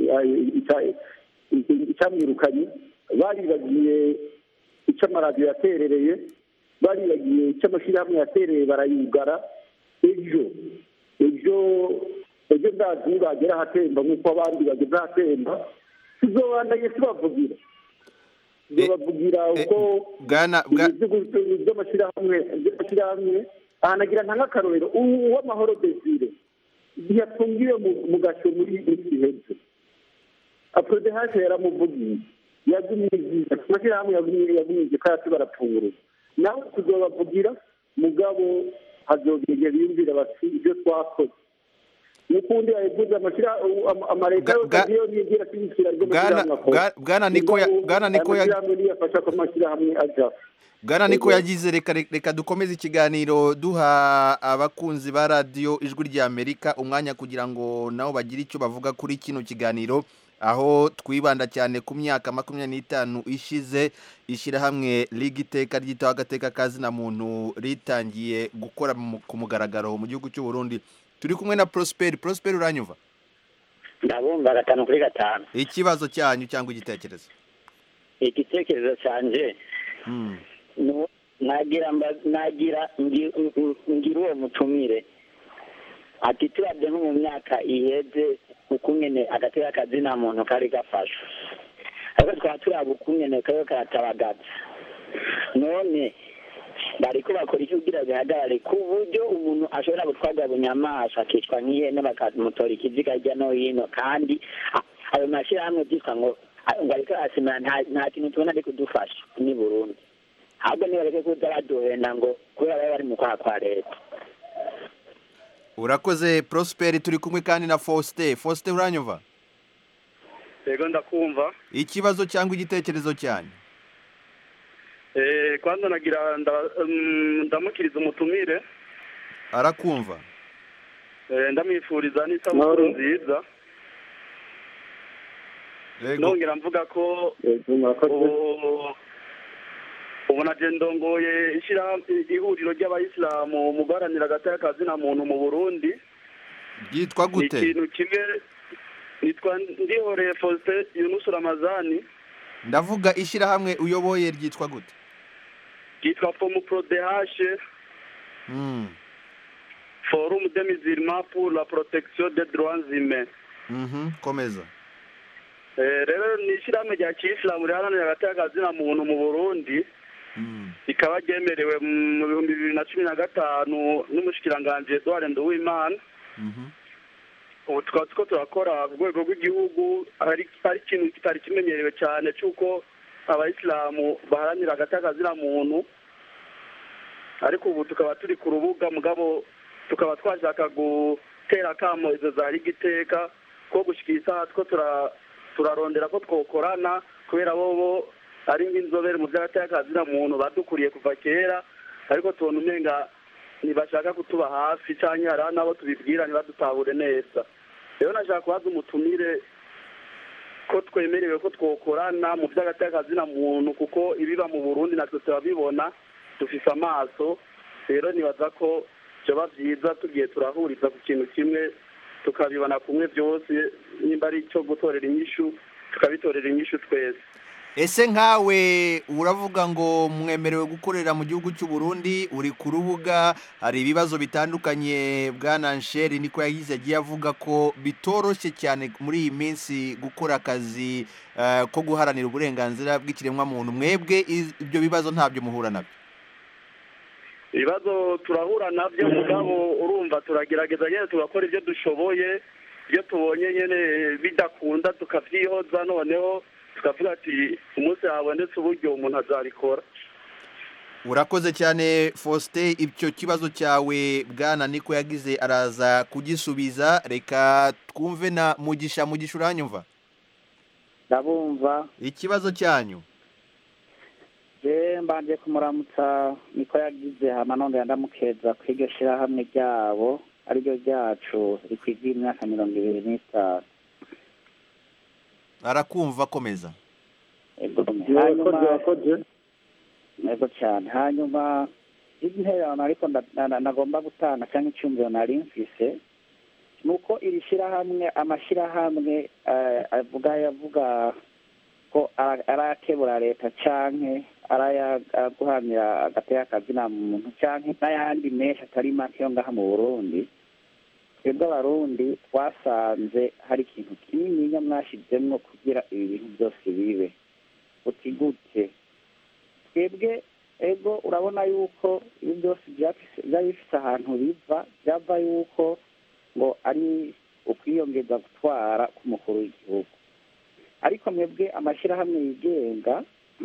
icyamwirukanye baribagiye icyo amaradiyo yaterereye baribagiye icyo amashyirahamwe yatereye barayugara ejo ejo ejo ndazi nibagera ahatemba nk'uko abandi bageze ahatemba tuzobandanye tubavugira tuzobavugira uko
bwana bwa-
ibyo- by'amashyirahamwe by'amashyirahamwe ahanagira nta nk'akarorero ubu uw'amahoro desire yafungiwe mu- mu gasho muri iyi minsi iheze aprodehashe yaramuvugiye yagumije amashyirahamwe yagumije yagumije ko yati barapfungura nawe tuzobavugira mugabo hazogege biyumvira bati ibyo twakoze n'ukundi yavuze amareta yose agiye nigira ashyigikira ibyo amashyirahamwe akora
Bwa- Bwana Niko ya-
Mugabo,
Bwana Niko
aya
ya-
mashyirahamwe niyo afasha ko amashyirahamwe aja
bwana niko yagize reka reka dukomeze ikiganiro duha abakunzi ba radiyo ijwi ry'amerika umwanya kugira ngo nabo bagire icyo bavuga kuri kino kiganiro aho twibanda cyane ku myaka makumyabiri n'itanu ishize ishyirahamwe liga iteka ryitaho agateka ka zina muntu ritangiye gukora mu- ku mugaragaro mu gihugu cy'u Burundi turi kumwe na prosperi prosperi uranyumva
ndabumva gatanu kuri gatanu
ikibazo cyanyu cyangwa igitekerezo
igitekerezo cyanjye
Hmm.
nu- nagira mba- nagira ngi- ngi- ngira uwo mutumire ati turabye nko mu myaka iheze ukungene agateka kazina muntu kari gafashwe ariko twaba turaba ukungene kariho karatabagaza none bariko bakora iki kugira bihagarare ku buryo umuntu ashobora gutwarwa bunyamaswa akicwa nk'ihene bakamutora ikiziga hirya no hino kandi a- ayo mashyirahamwe byitwa ngo a- ngo ariko arasimira nta nta kintu tubona ari kudufasha ni burundi ahubwo nibareke kuza baduhenda ngo kubera baba bari mu kwaha kwa leta
urakoze prosperi turi kumwe kandi na faustin faustin uranyumva
yego ndakumva
ikibazo cyangwa igitekerezo cyanyu
eh kwanza nagira nda- mm, ndamukiriza umutumire
arakumva
eh, ndamwifuriza n'isabukuru nziza
Yego.
nongera mvuga ko ubu ubu naje ndongoye ishyirahamwe ihuriro ry'abayisilamu mu guharanira agateka ka zina muntu mu burundi
ryitwa
ni
gute
ikintu kimwe nitwa ndihoreye faustin yunusu ramazani
ndavuga ishyirahamwe uyoboye ryitwa gute
ryitwa fomu prodehashe
Hmm.
forum de musulman pour la protection des droits humains
Mhm, komeza
Eh, rero ni ishyirahamwe rya kiyisilamu riharanira hagati y'akazina muntu mu burundi rikaba ryemerewe mu bihumbi bibiri na cumi na gatanu n'umushikiranganji edouard nduwimana ubu tukaba turiko turakora ku rwego rw'igihugu hari hari ikintu kitari kimenyerewe cyane cy'uko abayisilamu baharanira hagati y'akazina muntu ariko ubu tukaba turi ku rubuga mugabo tukaba twashaka gutera akamo izo zari igiteka ko gushyikira isaha two tura- turarondera ko twokorana kubera bo bo ari nk'inzobere mu by'agati y'akazina muntu badukuriye kuva kera ariko tubona umenga ntibashaka kutuba hafi cyangwa hari n'abo tubibwira ntibadutahure neza rero nashaka kubaza umutumire ko twemerewe ko twokorana mu by'agati y'akazina muntu kuko ibiba mu burundi natwe turabibona dufise amaso rero nibaza ko byaba byiza tugiye turahuriza ku kintu kimwe tukabibona kumwe byose nimba ari icyo gutorera inyishu tukabitorera inyishu twese
ese nkawe uravuga ngo mwemerewe gukorera mu gihugu cy'u Burundi uri ku rubuga hari ibibazo bitandukanye bwana nsheri niko yagize agiye avuga ko bitoroshye cyane muri iyi minsi gukora akazi eh, ko guharanira uburenganzira bw'ikiremwamuntu mwebwe iz- ibyo bibazo ntabyo muhura nabyo
ibibazo turahura nabyo mugabo urumva turagerageza nyine tugakora ibyo dushoboye iyo tubonye nyine bidakunda tukabyihoza noneho tukavuga ati umunsi habonetse uburyo umuntu azabikora
urakoze cyane faustin icyo kibazo cyawe bwana niko yagize araza kugisubiza reka twumve na mugisha mugisha uranyumva
ndabumva
ikibazo cyanyu
je mbanje kumuramutsa niko yagize hama nongera ndamukeza ko iryo shirahamwe ryabo ariryo ryacu rikwigiye imyaka mirongo ibiri n'itanu
arakumva komeza
hanyuma yego cyane hanyuma intererano ariko nda- na- na- nagomba gutanga cyangwa icyumviro nari mfise ni uko iri shyirahamwe amashyirahamwe eh, avuga yavuga ko ara- arakebura leta canke arayaguhamira agateka akazina muntu canke n'ayandi menshi atari make yo ngaha mu burundi twebwe abarundi twasanze hari ikintu kinininya mwashizemwo kugira ibi bintu byose bibe uti gute twebwe ego urabona yuko ibi byose byafise- byari bifite ahantu biva byava yuko ngo ari ukwiyongeza gutwara k'umukuru w'igihugu ariko mwebwe amashyirahamwe yigenga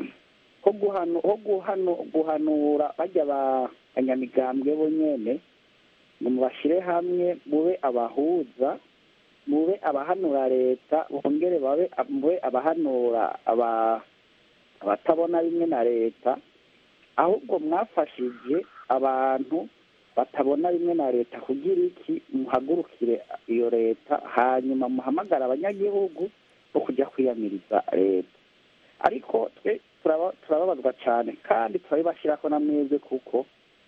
ho guhanu- ho guhanu- guhanura bajya ba banyamigambwe bo nyene ngo mubashyire hamwe mube abahuza mube abahanura leta bongere babe mube abahanura aba abatabona bimwe na leta ahubwo mwafashije abantu batabona bimwe na leta kugira iki muhagurukire iyo leta hanyuma muhamagara abanyagihugu bo kujya kwiyamiriza leta ariko twe turaba- turababazwa cyane kandi turabibashyirako na mwebwe kuko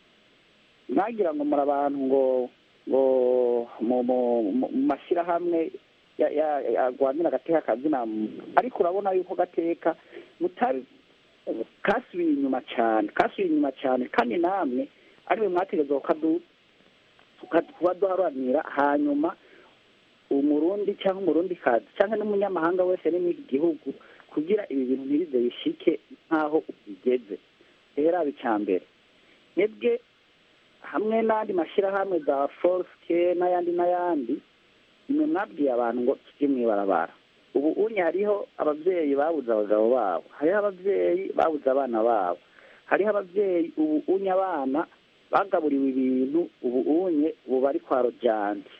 mwagira ngo muri abantu ngo ngo mu mu- mu- mu mashyirahamwe ya- ya- ya- arwanira agateka kazina muntu ariko urabona yuko gateka mutari kasubiye inyuma cyane kasubiye inyuma cyane kandi namwe ariwe mwategerezwa kukadu tuka- kuba duharanira hanyuma umurundi cyangwa umurundi kazi cyangwa n'umunyamahanga wese ari muri iki gihugu kugira ibi bintu ntibize bishike nk'aho bigeze rero icya mbere mwebwe hamwe n'andi mashyirahamwe za forske n'ayandi n'ayandi nimwe mwabwiye abantu ngo tujye mu ibarabara ubu unye hariho ababyeyi babuze abagabo babo hariho ababyeyi babuze abana babo hariho ababyeyi ubu unye abana bagaburiwe ibintu ubu unye ubu bari kwa rojanje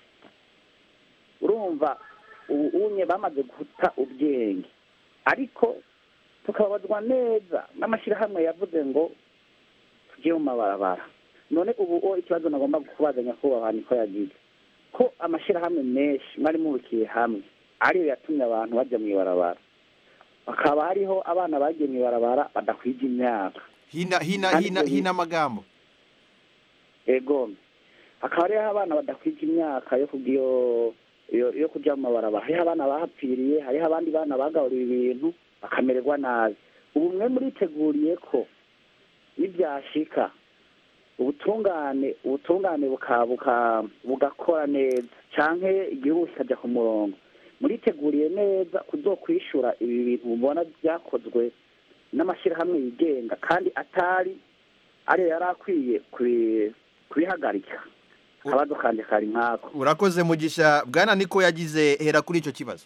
urumva ubu unye bamaze guta ubwenge ariko tukababazwa neza n'amashyirahamwe yavuze ngo tujye mu mabarabara none ubu o ikibazo nagomba kubaza nyakubahwa niko yagize ko amashyirahamwe menshi mwari mubikiye hamwe ariyo yatumye abantu bajya mu ibarabara hakaba hariho abana bagiye mu ibarabara badakwije imyaka
hina hina
Kandi
hina
ibyo bi-
hina amagambo
ego hakaba hariho abana badakwije imyaka yo kugi- yo- yo- yo kujya mu mabarabara hariho abana bahapfiriye hariho abandi bana bagaburiwe ibintu bakamererwa nabi ubu mwe muriteguriye ko nibyashika ubutungane ubutungane buka- buka- bugakora neza canke igihugu kikajya ku murongo muriteguriye neza kuzokwishura ibi bintu mubona byakozwe n'amashyirahamwe yigenga kandi atari ariyo yari akwiye kubi- kubihagarika akabazo kanje kari nkako
urakoze mugisha bwana niko yagize hera kuri icyo kibazo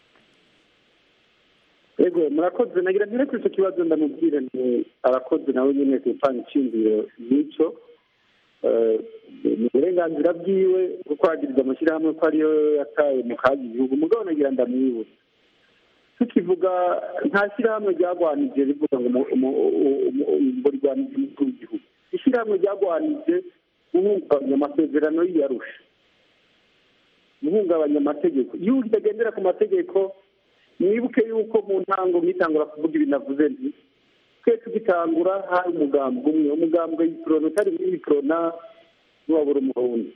yego murakoze nagira mpere kuri icyo kibazo ndamubwire nti arakoze nawe nyine gutanga icyiyumviro n'icyo Eh, ni uburenganzira bwiwe bwo kwagiriza amashyirahamwe ko ariyo yataye mu kaga igihugu mugabo nagira ndamwibutsa tukivuga nta shyirahamwe ryagwanije rivuga ngo umu- umu- umu- ngo rirwanije umukuru w'igihugu ishyirahamwe ryagwanije guhungabanya amasezerano y'iyarusha guhungabanya amategeko iyo utagendera ku mategeko mwibuke yuko mu ntango mwitangura kuvuga ibintu navuze nti twe tugitangura hari umugambwe umwe umugambwe y'iprona utari w'iprona n'uwabura umurundi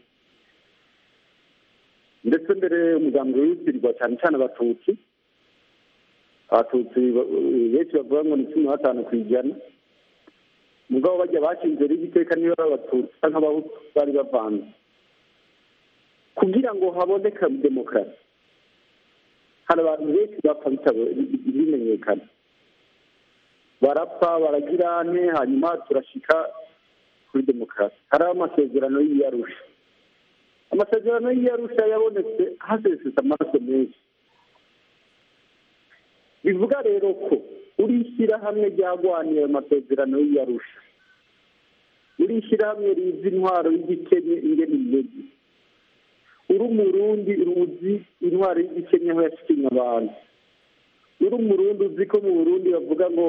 ndetse mbere umugambwe witirirwa cyane cyane abatutsi abatutsi ba- benshi bavuga ngo ni cumi na batanu ku ijana mugabo bajya bashinze rero iteka niba ari abatutsi cyangwa abahutu bari bavanze kugira ngo haboneke demokarasi hari abantu benshi bapfa bitabo- bimenyekana barapfa baragira ane hanyuma turashika kuri demokarasi hari amasezerano y'iyarusha amasezerano y'iyarusha yabonetse hasesetse amaraso menshi bivuga rero ko uri ishyirahamwe ryagwaniye ayo masezerano y'iyarusha uri ishyirahamwe rizi intwaro y'igikenya ingene imeze uri umurundi ruzi intwaro y'igikenya aho yashikinye abantu uri umurundi uzi ko mu burundi bavuga ngo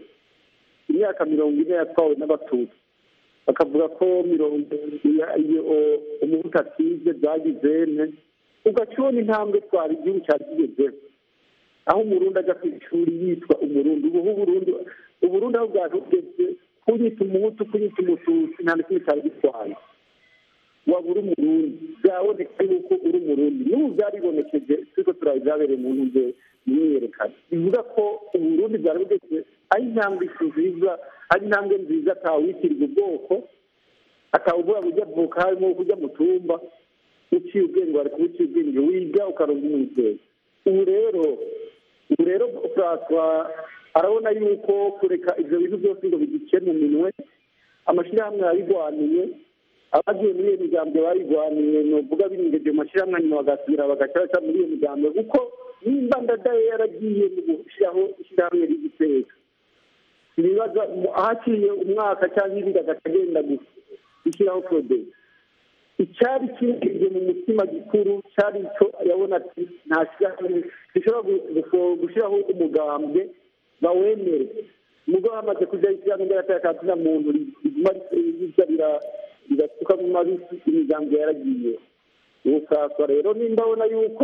imyaka mirongo ine yatwawe n'abatutsi bakavuga ko mirongo iya- iyo umuhutu atize byagize ene ugaca ubona intambwe twara igihugu cyari kigezeho aho umurundi ajya ku ishuri yitwa umurundi ubu uburundi uburundi aho bwaje bugeze kunyita umuhutu kunyita umututsi nta na kimwe cyari gitwaye waba uri umurundi byaboneka yuko uri umurundi n'ubu byaribonekeje turiko turaba ibyabereye mu ntuze mu myiyerekano bivuga ko uburundi bwari bugeze ari intambwe nziza ari intambwe nziza atawitirirwa ubwoko atawuvuga ngo ujya avuka harimo kujya mu tumba uciye ubwenge wari kuba uciye ubwenge wiga ukaronka umwizero ubu rero ubu rero François arabona yuko kureka ibyo bintu byose ngo bigice mu minwe amashyirahamwe yabigwaniye abagiye muri iyo miryango bayigwaniye ni ukuvuga binyugeje mu mashyirahamwe nyuma bagasubira bagacaca muri iyo miryango kuko nimba ndadaye yaragiye mu gushyiraho ishyirahamwe ry'igiteka ibibazo ahaciye umwaka cyangwa ibindi agaca agenda gushyiraho poroduwi icyari kinjije mu mutima gikuru cyari icyo yabona ati nta shyirahamwe rishobora gushyiraho umugambwe bawemere umugabo hamaze kujya ishyirahamwe ry'agateka muntu riguma rijya rigasuka mu mabisi imiryango yaragiye ubusaswa rero nimba abona yuko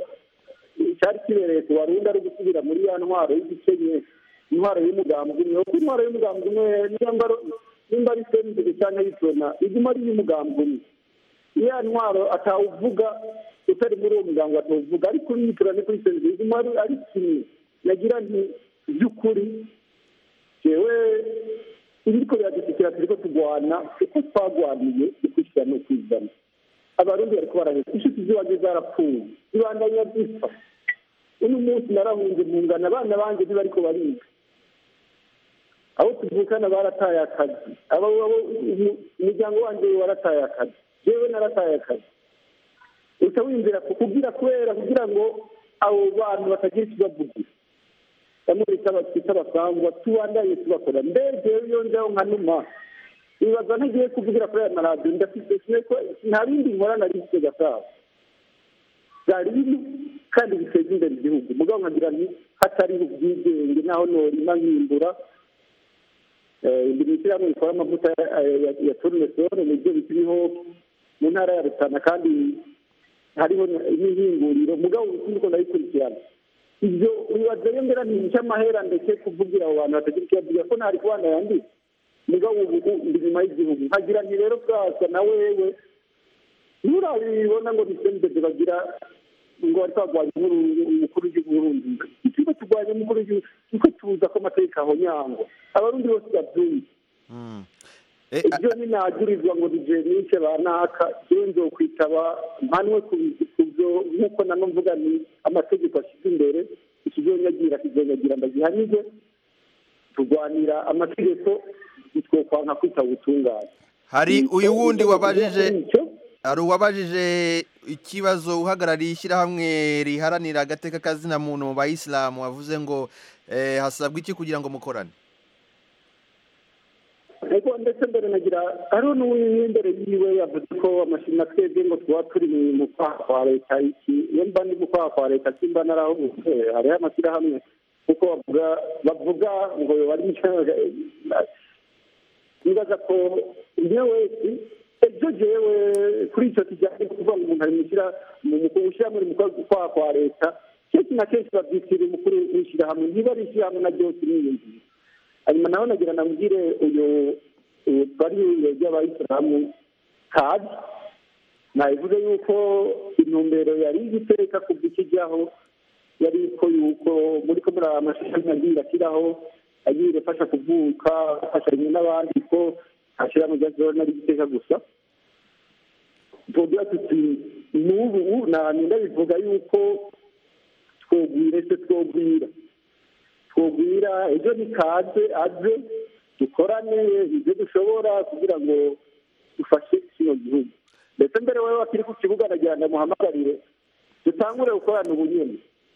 cyari kibereye ku barundi ari gusubira muri ya ntwaro y'igikenye intwaro y'umugambwe umwe kuko intwaro y'umugambwe umwe nimba ari sembere cyangwa yitona iguma ari iy'umugambwe umwe iya ntwaro atawuvuga utari muri uwo muganga atawuvuga ariko niyitura ni kuri sembere iguma ari kimwe yagira nti by'ukuri jewe ibiriko biradushyikira turiko tugwana uko twagwaniye ukwishyira no kwizana abarundi bariko baraheza inshuti ziwanjye zarapfuye zibandanya zipfa uno munsi narahunze mpungana abana banje ntibariko bariga abo tuvukana barataye akazi umuryango wanje warataye akazi jewe narataye akazi uca wiyumvira kugira kubera kugira ngo abo bantu batagira ikibavugira bamwe twita abasangwa tubandanye tubakora mbega iyo njaho nka numa ibibazo ntagiye kuvugira kuri aya maradiyo ndafite kimwe ko nta bindi nkora nari mfite gasabo byari biri kandi biteza imbere igihugu mugabo nkagira nti hatari ubwigenge naho norima nkimbura imbere ishyirahamwe rikora amavuta ya tournesol mu byo bikiriho mu ntara ya rutana kandi hariho n'ihinguriro mugabo ubukungu ndabikurikirana ibyo bibaza yo mbera ni icy'amahera ndetse kuvugira abo bantu batagira icyo bavuga ko ntari kubana yandi mugabo ubu ndi nyuma y'igihugu nkagira nti rero bwasa na wewe nturabibona ngo bisembeze bagira ngo bari kwagwanya umukuru w'igihugu Burundi ikigo turwanya umukuru w'igihugu niko tuza ko amategeko aho nyangwa abarundi bose babyumva ibyo ninagirizwa ngo nijenishe banaka jewe nzokwitaba mpanwe ku byo nk'uko nano mvuga ni amategeko ashyize imbere ikizonyagira kizonyagira ndagihanije turwanira amategeko ntitwokwanka kwitaba ubutungane
hari uyu wundi wabajije hari uwabajije ikibazo uhagarariye ishyirahamwe riharanira agateka kazina muntu mu bayisilamu wavuze ngo hasabwa iki kugira ngo mukorane
ariko ndetse mbere nagira hariho n'uw'imbere yiwe yavuze ko amashini twebwe ngo tuba turi mu kwaha kwa leta iki iyo mba ndi mu kwaha kwa leta simba narahubutse hariho amashyirahamwe kuko bavuga bavuga ngo bari nibaza ko umwe wese ejo jewe kuri icyo kijyanye no kuvuga ngo umuntu ari mu gushyira muri mu kwaha kwa leta kenshi na kenshi babyitira umukuru w'ishyirahamwe ntiba ari ishyirahamwe na ryose niyumvira hanyuma nawe nagira nabwire uyu bari ry'abayisilamu kazi nabivuze yuko intumbero yari igiteka kuva ikijyaho yari ko yuko muri ko muri aya mashami agiye ashyiraho agiye afasha kuvuka afasha rimwe n'abandi ko ashyira mu gihe nari igiteka gusa tuvuga tuti n'ubu nta bivuga yuko twogwire se twogwira twogwira ejo ni kaze aze dukorane ibyo dushobora kugira ngo dufashe kino gihugu ndetse mbere wowe wakiri ku kibuga nagira ngo muhamagarire dutangure gukorana ubunyene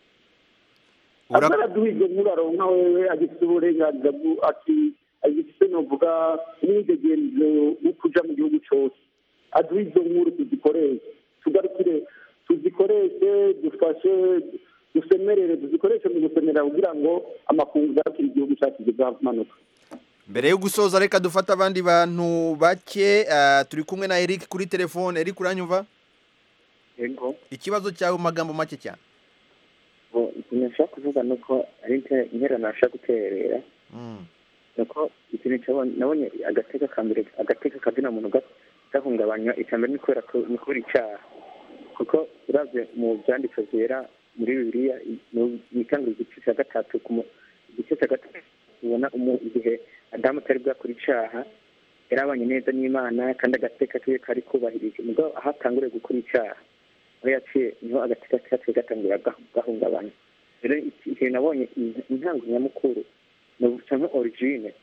azaraduha ibyo nk'uraronka wewe agifite uburenganzira ati agifite novuga umwidegenzo wo kuja mu gihugu cose aduha izo nkuru tuzikoreshe tugarukire tuzikoreshe dufashe dusemerere tuzikoreshe mu gusemerera kugira ngo amakungu yakira igihugu cyacu kizamanuka
mbere yo gusoza reka dufate abandi bantu bake turi kumwe na Eric kuri telefone Eric uranyumva
yego
ikibazo cyawe mu magambo make cyane
ikintu nshaka kuvuga ni uko ari interano nashaka guterera nuko ikintu nabonye agateka ka mbere agateka kazina muntu gahungabanywa icya mbere ni kubera ni kubera icyaha kuko uravye mu byanditswe byera muri bibiliya mu itangiriro igice cya gatatu igice cya gatatu ubona igihe adamu atari bwakora icyaha yarabanye neza n'imana kandi agateka kiwe kari kubahirije mugabo aho atanguriye gukora icyaha aho yaciye niho agateka kaciye gatangura gahungabanya rero igihe nabonye intango nyamukuru navuga nka origine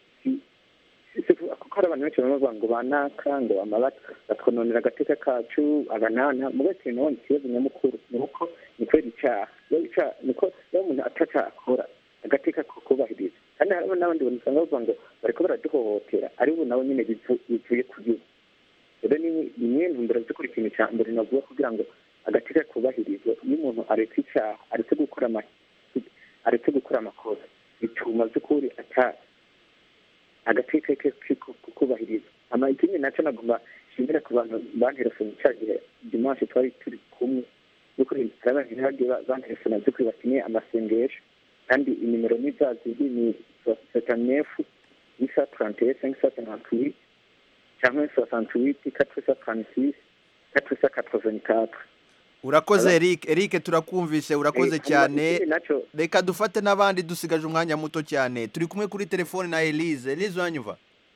kuko hari abantu benshi baba ngo banaka ngo batwononera agateka kacu abanana mugabo ikintu nabonye ikibazo nyamukuru ni uko ni kubera icyaha niko iyo umuntu atacakora agateka ko kubahiriza kandi harimo n'abandi bantu usanga bavuga ngo bariko baraduhohotera ari ubu nabo nyine bivuye ku gihugu rero ni imwe ntumbero zikora ikintu cya mbere navuga kugira ngo agateka kubahirizwa iyo umuntu aretse icyaha aretse gukora aretse gukora amakosa bituma by'ukuri ata agateka ke kubahiriza ama ikindi nacyo nagomba nshimira ku bantu banterefone cya gihe dimanche twari turi kumwe by'ukuri hari abantu bagiye banterefona by'ukuri bakeneye amasengesho kandi inimero ni za ziri ni sosanefu isa tarante sengisa senatuwi cyangwa sosantuwiti katwisa kanisisi katwisa katroveni
urakoze Eric Eric turakumvise urakoze cyane reka dufate n'abandi dusigaje umwanya muto cyane turi kumwe kuri telefone na Elise Elise uranyumva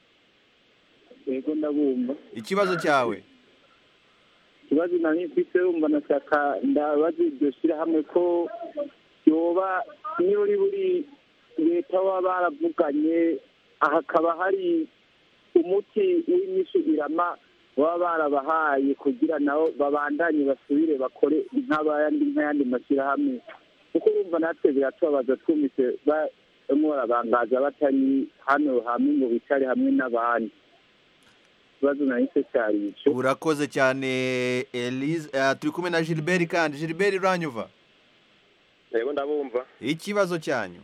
yego ndabumva
ikibazo cyawe
ikibazo nari mfite wumva nashaka ndabaza iryo shyirahamwe ko yoba niyo uri buri leta baba baravuganye hakaba hari umuti w'inyishu irama baba barabahaye kugira nabo babandanye basubire bakore nk'abandi nk'ayandi mashyirahamwe kuko urumva natwe biratubabaza twumvise barimo barabangaza batari hano hamwe ngo bicare hamwe n'abandi ikibazo nahise cyari icyo
urakoze cyane elise turi kumwe na gilbert kandi gilbert uranyuva
yego ndabumva
ikibazo cyanyu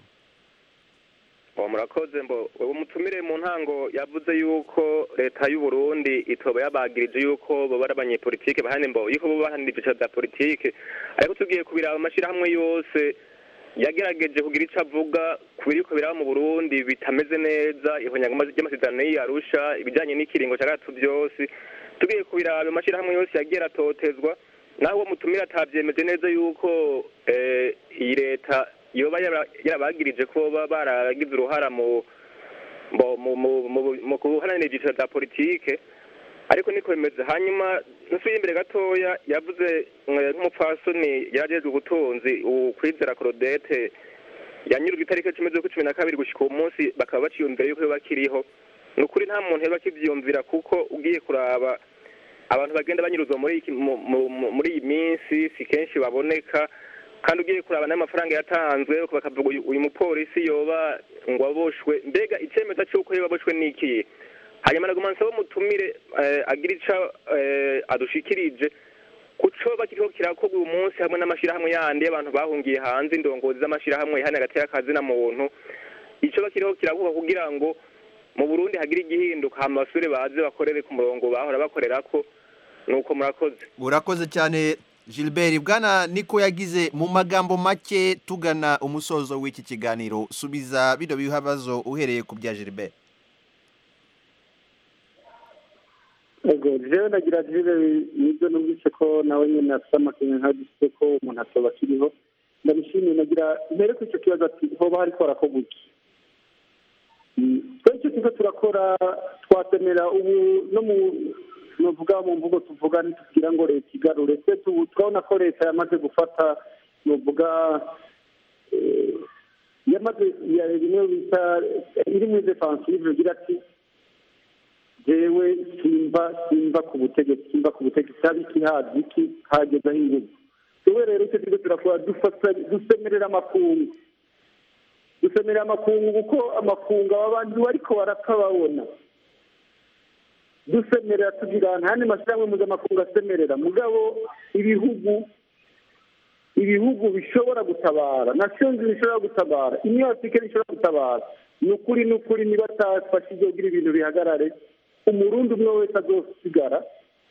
murakoze mbo ubu mutumire mu ntango yavuze yuko leta y'u Burundi itoba yabagirije yuko bo bari abanyepolitike bahane mbo yuko bo bahanira ibyiciro bya politike ariko tugiye kubiraba amashyirahamwe yose yagerageje kugira icyo avuga ku biriko biraba mu Burundi bitameze neza ihonyagoma ry'amasezerano y'Arusha ibijyanye n'ikiringo cya gatatu byose tugiye kubiraba ayo mashyirahamwe yose yagiye aratotezwa naho uwo mutumire atabyemeje neza yuko iyi leta yoba yarabagirije ko baba baragize uruhara mu mbo mu mu- mu- mu guharanira ibyiciro bya politike ariko niko bimeze hanyuma nsubiye imbere gatoya yavuze eh, nk'umupfasoni yarajejwe ubutunzi ukwizera Claudette yanyurwa itariki cumi z'ukwa cumi na kabiri gushyika uwo munsi bakaba baciyumvira yuko bakiriho ni ukuri nta muntu yaba akibyiyumvira kuko ugiye kuraba abantu bagenda banyuruzwa muri iki- mu- mu- mu- muri iyi minsi si kenshi baboneka kandi ugiye kuraba n'amafaranga yatanzwe bakavuga uyu- uyu mupolisi yoba ngo aboshwe mbega icyemezo cy'uko yoba aboshwe ni ikihe hanyuma naguma nsaba umutumire eh, agira ico eh, adushikirije kuco bakiriho kirakorwa uyu munsi hamwe n'amashirahamwe yandi y'abantu bahungiye hanze indongozi z'amashirahamwe ihana hagati y'akazi na muntu ico bakiriho kirakorwa kugira ngo mu Burundi hagire igihinduka hama basubire baze bakorere ku murongo bahora bakorerako nuko murakoze
urakoze cyane gilbert bwana niko yagize mu magambo make tugana umusozo w'iki kiganiro subiza bino bibazo uhereye ku bya gilbert
ego jewe ndagira jire nibyo numvise ko nawe nyene afite amakenga nkagise ko umuntu atoba akiriho ndabishimiye nagira mbere ko icyo kibazo ati hoba hariko harakorwa iki Mm, twe icyo tuza turakora twatemera ubu no mu novuga mu mvugo tuvuga ntitubwira ngo leta igarure twe tu- turabona ko leta yamaze gufata novuga eh, yamaze ya bimwe bita iri muri defensive igira ati jewe simba simba ku butegetsi simba ku butegetsi haba iki haza iki hagezaho ingufu jewe rero icyo turiko turakora dufata dusemerera amakungu dusemerera amakungu kuko amakungu aba bantu bariko barapfa babona dusemerera tugira nta yandi mashyirahamwe mpuzamakungu asemerera mugabo ibihugu ibihugu bishobora gutabara nations bishobora gutabara union africaine ishobora gutabara ni ukuri ni ukuri niba atafashije kugira ibintu bihagarare umurundi umwe wese azosigara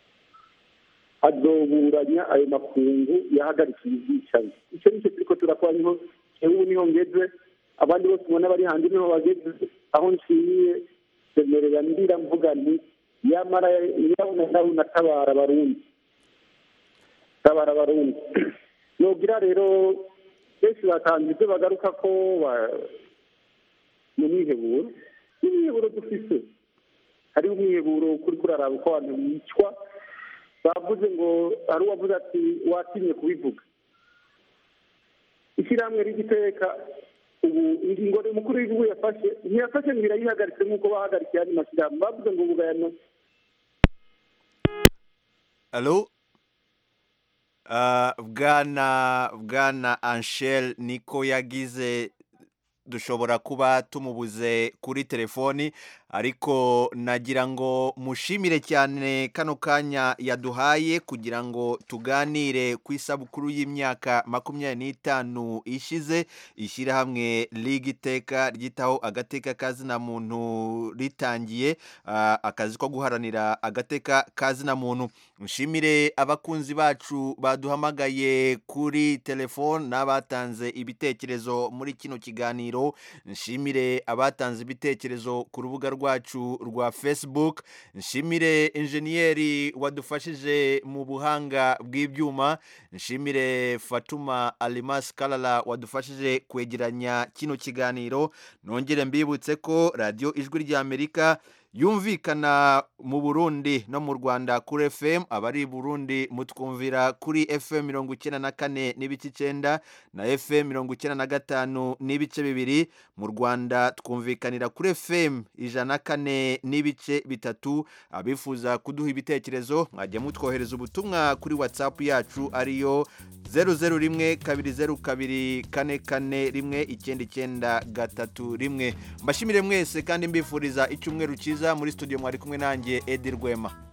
azoburanya ayo makungu yahagarikiye ubwicanyi icyo nicyo turiko turakora niho ubu niho ngeze abandi bose ubona bari hanze niho bageze aho nshimiye semerera ndira mvuga nti yamara yabona nawe natabara abarundi tabara abarundi nogira rero benshi batanze ibyo bagaruka ko ba- mu mwiheburo n'umwiheburo dufise hariho umwiheburo kuri kuraraba uko abantu bicwa bavuze ngo hari uwavuze ati watinye kubivuga ishyirahamwe ry'igiteka ubu ingingo umukuru w'igihugu yafashe ntiyafashe ngo irayihagaritse nk'uko bahagarikiye andi mashyirahamwe bavuze ngo ubugayano
Alo? Ah, bwana bwana Anshel niko yagize dushobora kuba tumubuze kuri telefoni ariko nagira ngo mushimire cyane kano kanya yaduhaye kugira ngo tuganire ku isabukuru y'imyaka makumyabiri n'itanu ishize ishyirahamwe liga iteka ryitaho agateka kazina muntu ritangiye ah, akazi ko guharanira agateka kazina muntu nshimire abakunzi bacu baduhamagaye kuri telefone n'abatanze ibitekerezo muri kino kiganiro nshimire abatanze ibitekerezo ku rubuga rwacu rwa facebook nshimire injeniyeri wadufashije mu buhanga bw'ibyuma nshimire fatuma alimas karara wadufashije kwegeranya kino kiganiro nongere mbibutse ko radiyo ijwi ry'amerika yumvikana mu burundi no mu rwanda kuri fm abari i burundi mutwumvira kuri fm mirongo icyenda na kane n'ibice icyenda na fm mirongo icyenda na gatanu n'ibice bibiri mu rwanda twumvikanira kuri fm ijana na kane n'ibice bitatu abifuza kuduha ibitekerezo mwajya mutwohereza ubutumwa kuri whatsapp yacu ariyo zeru zeru rimwe kabiri zeru kabiri kane kane rimwe icyenda icyenda gatatu rimwe mbashimire mwese kandi mbifuriza icyumweru cyiza muri studio mwari kumwe nanjye edi rwema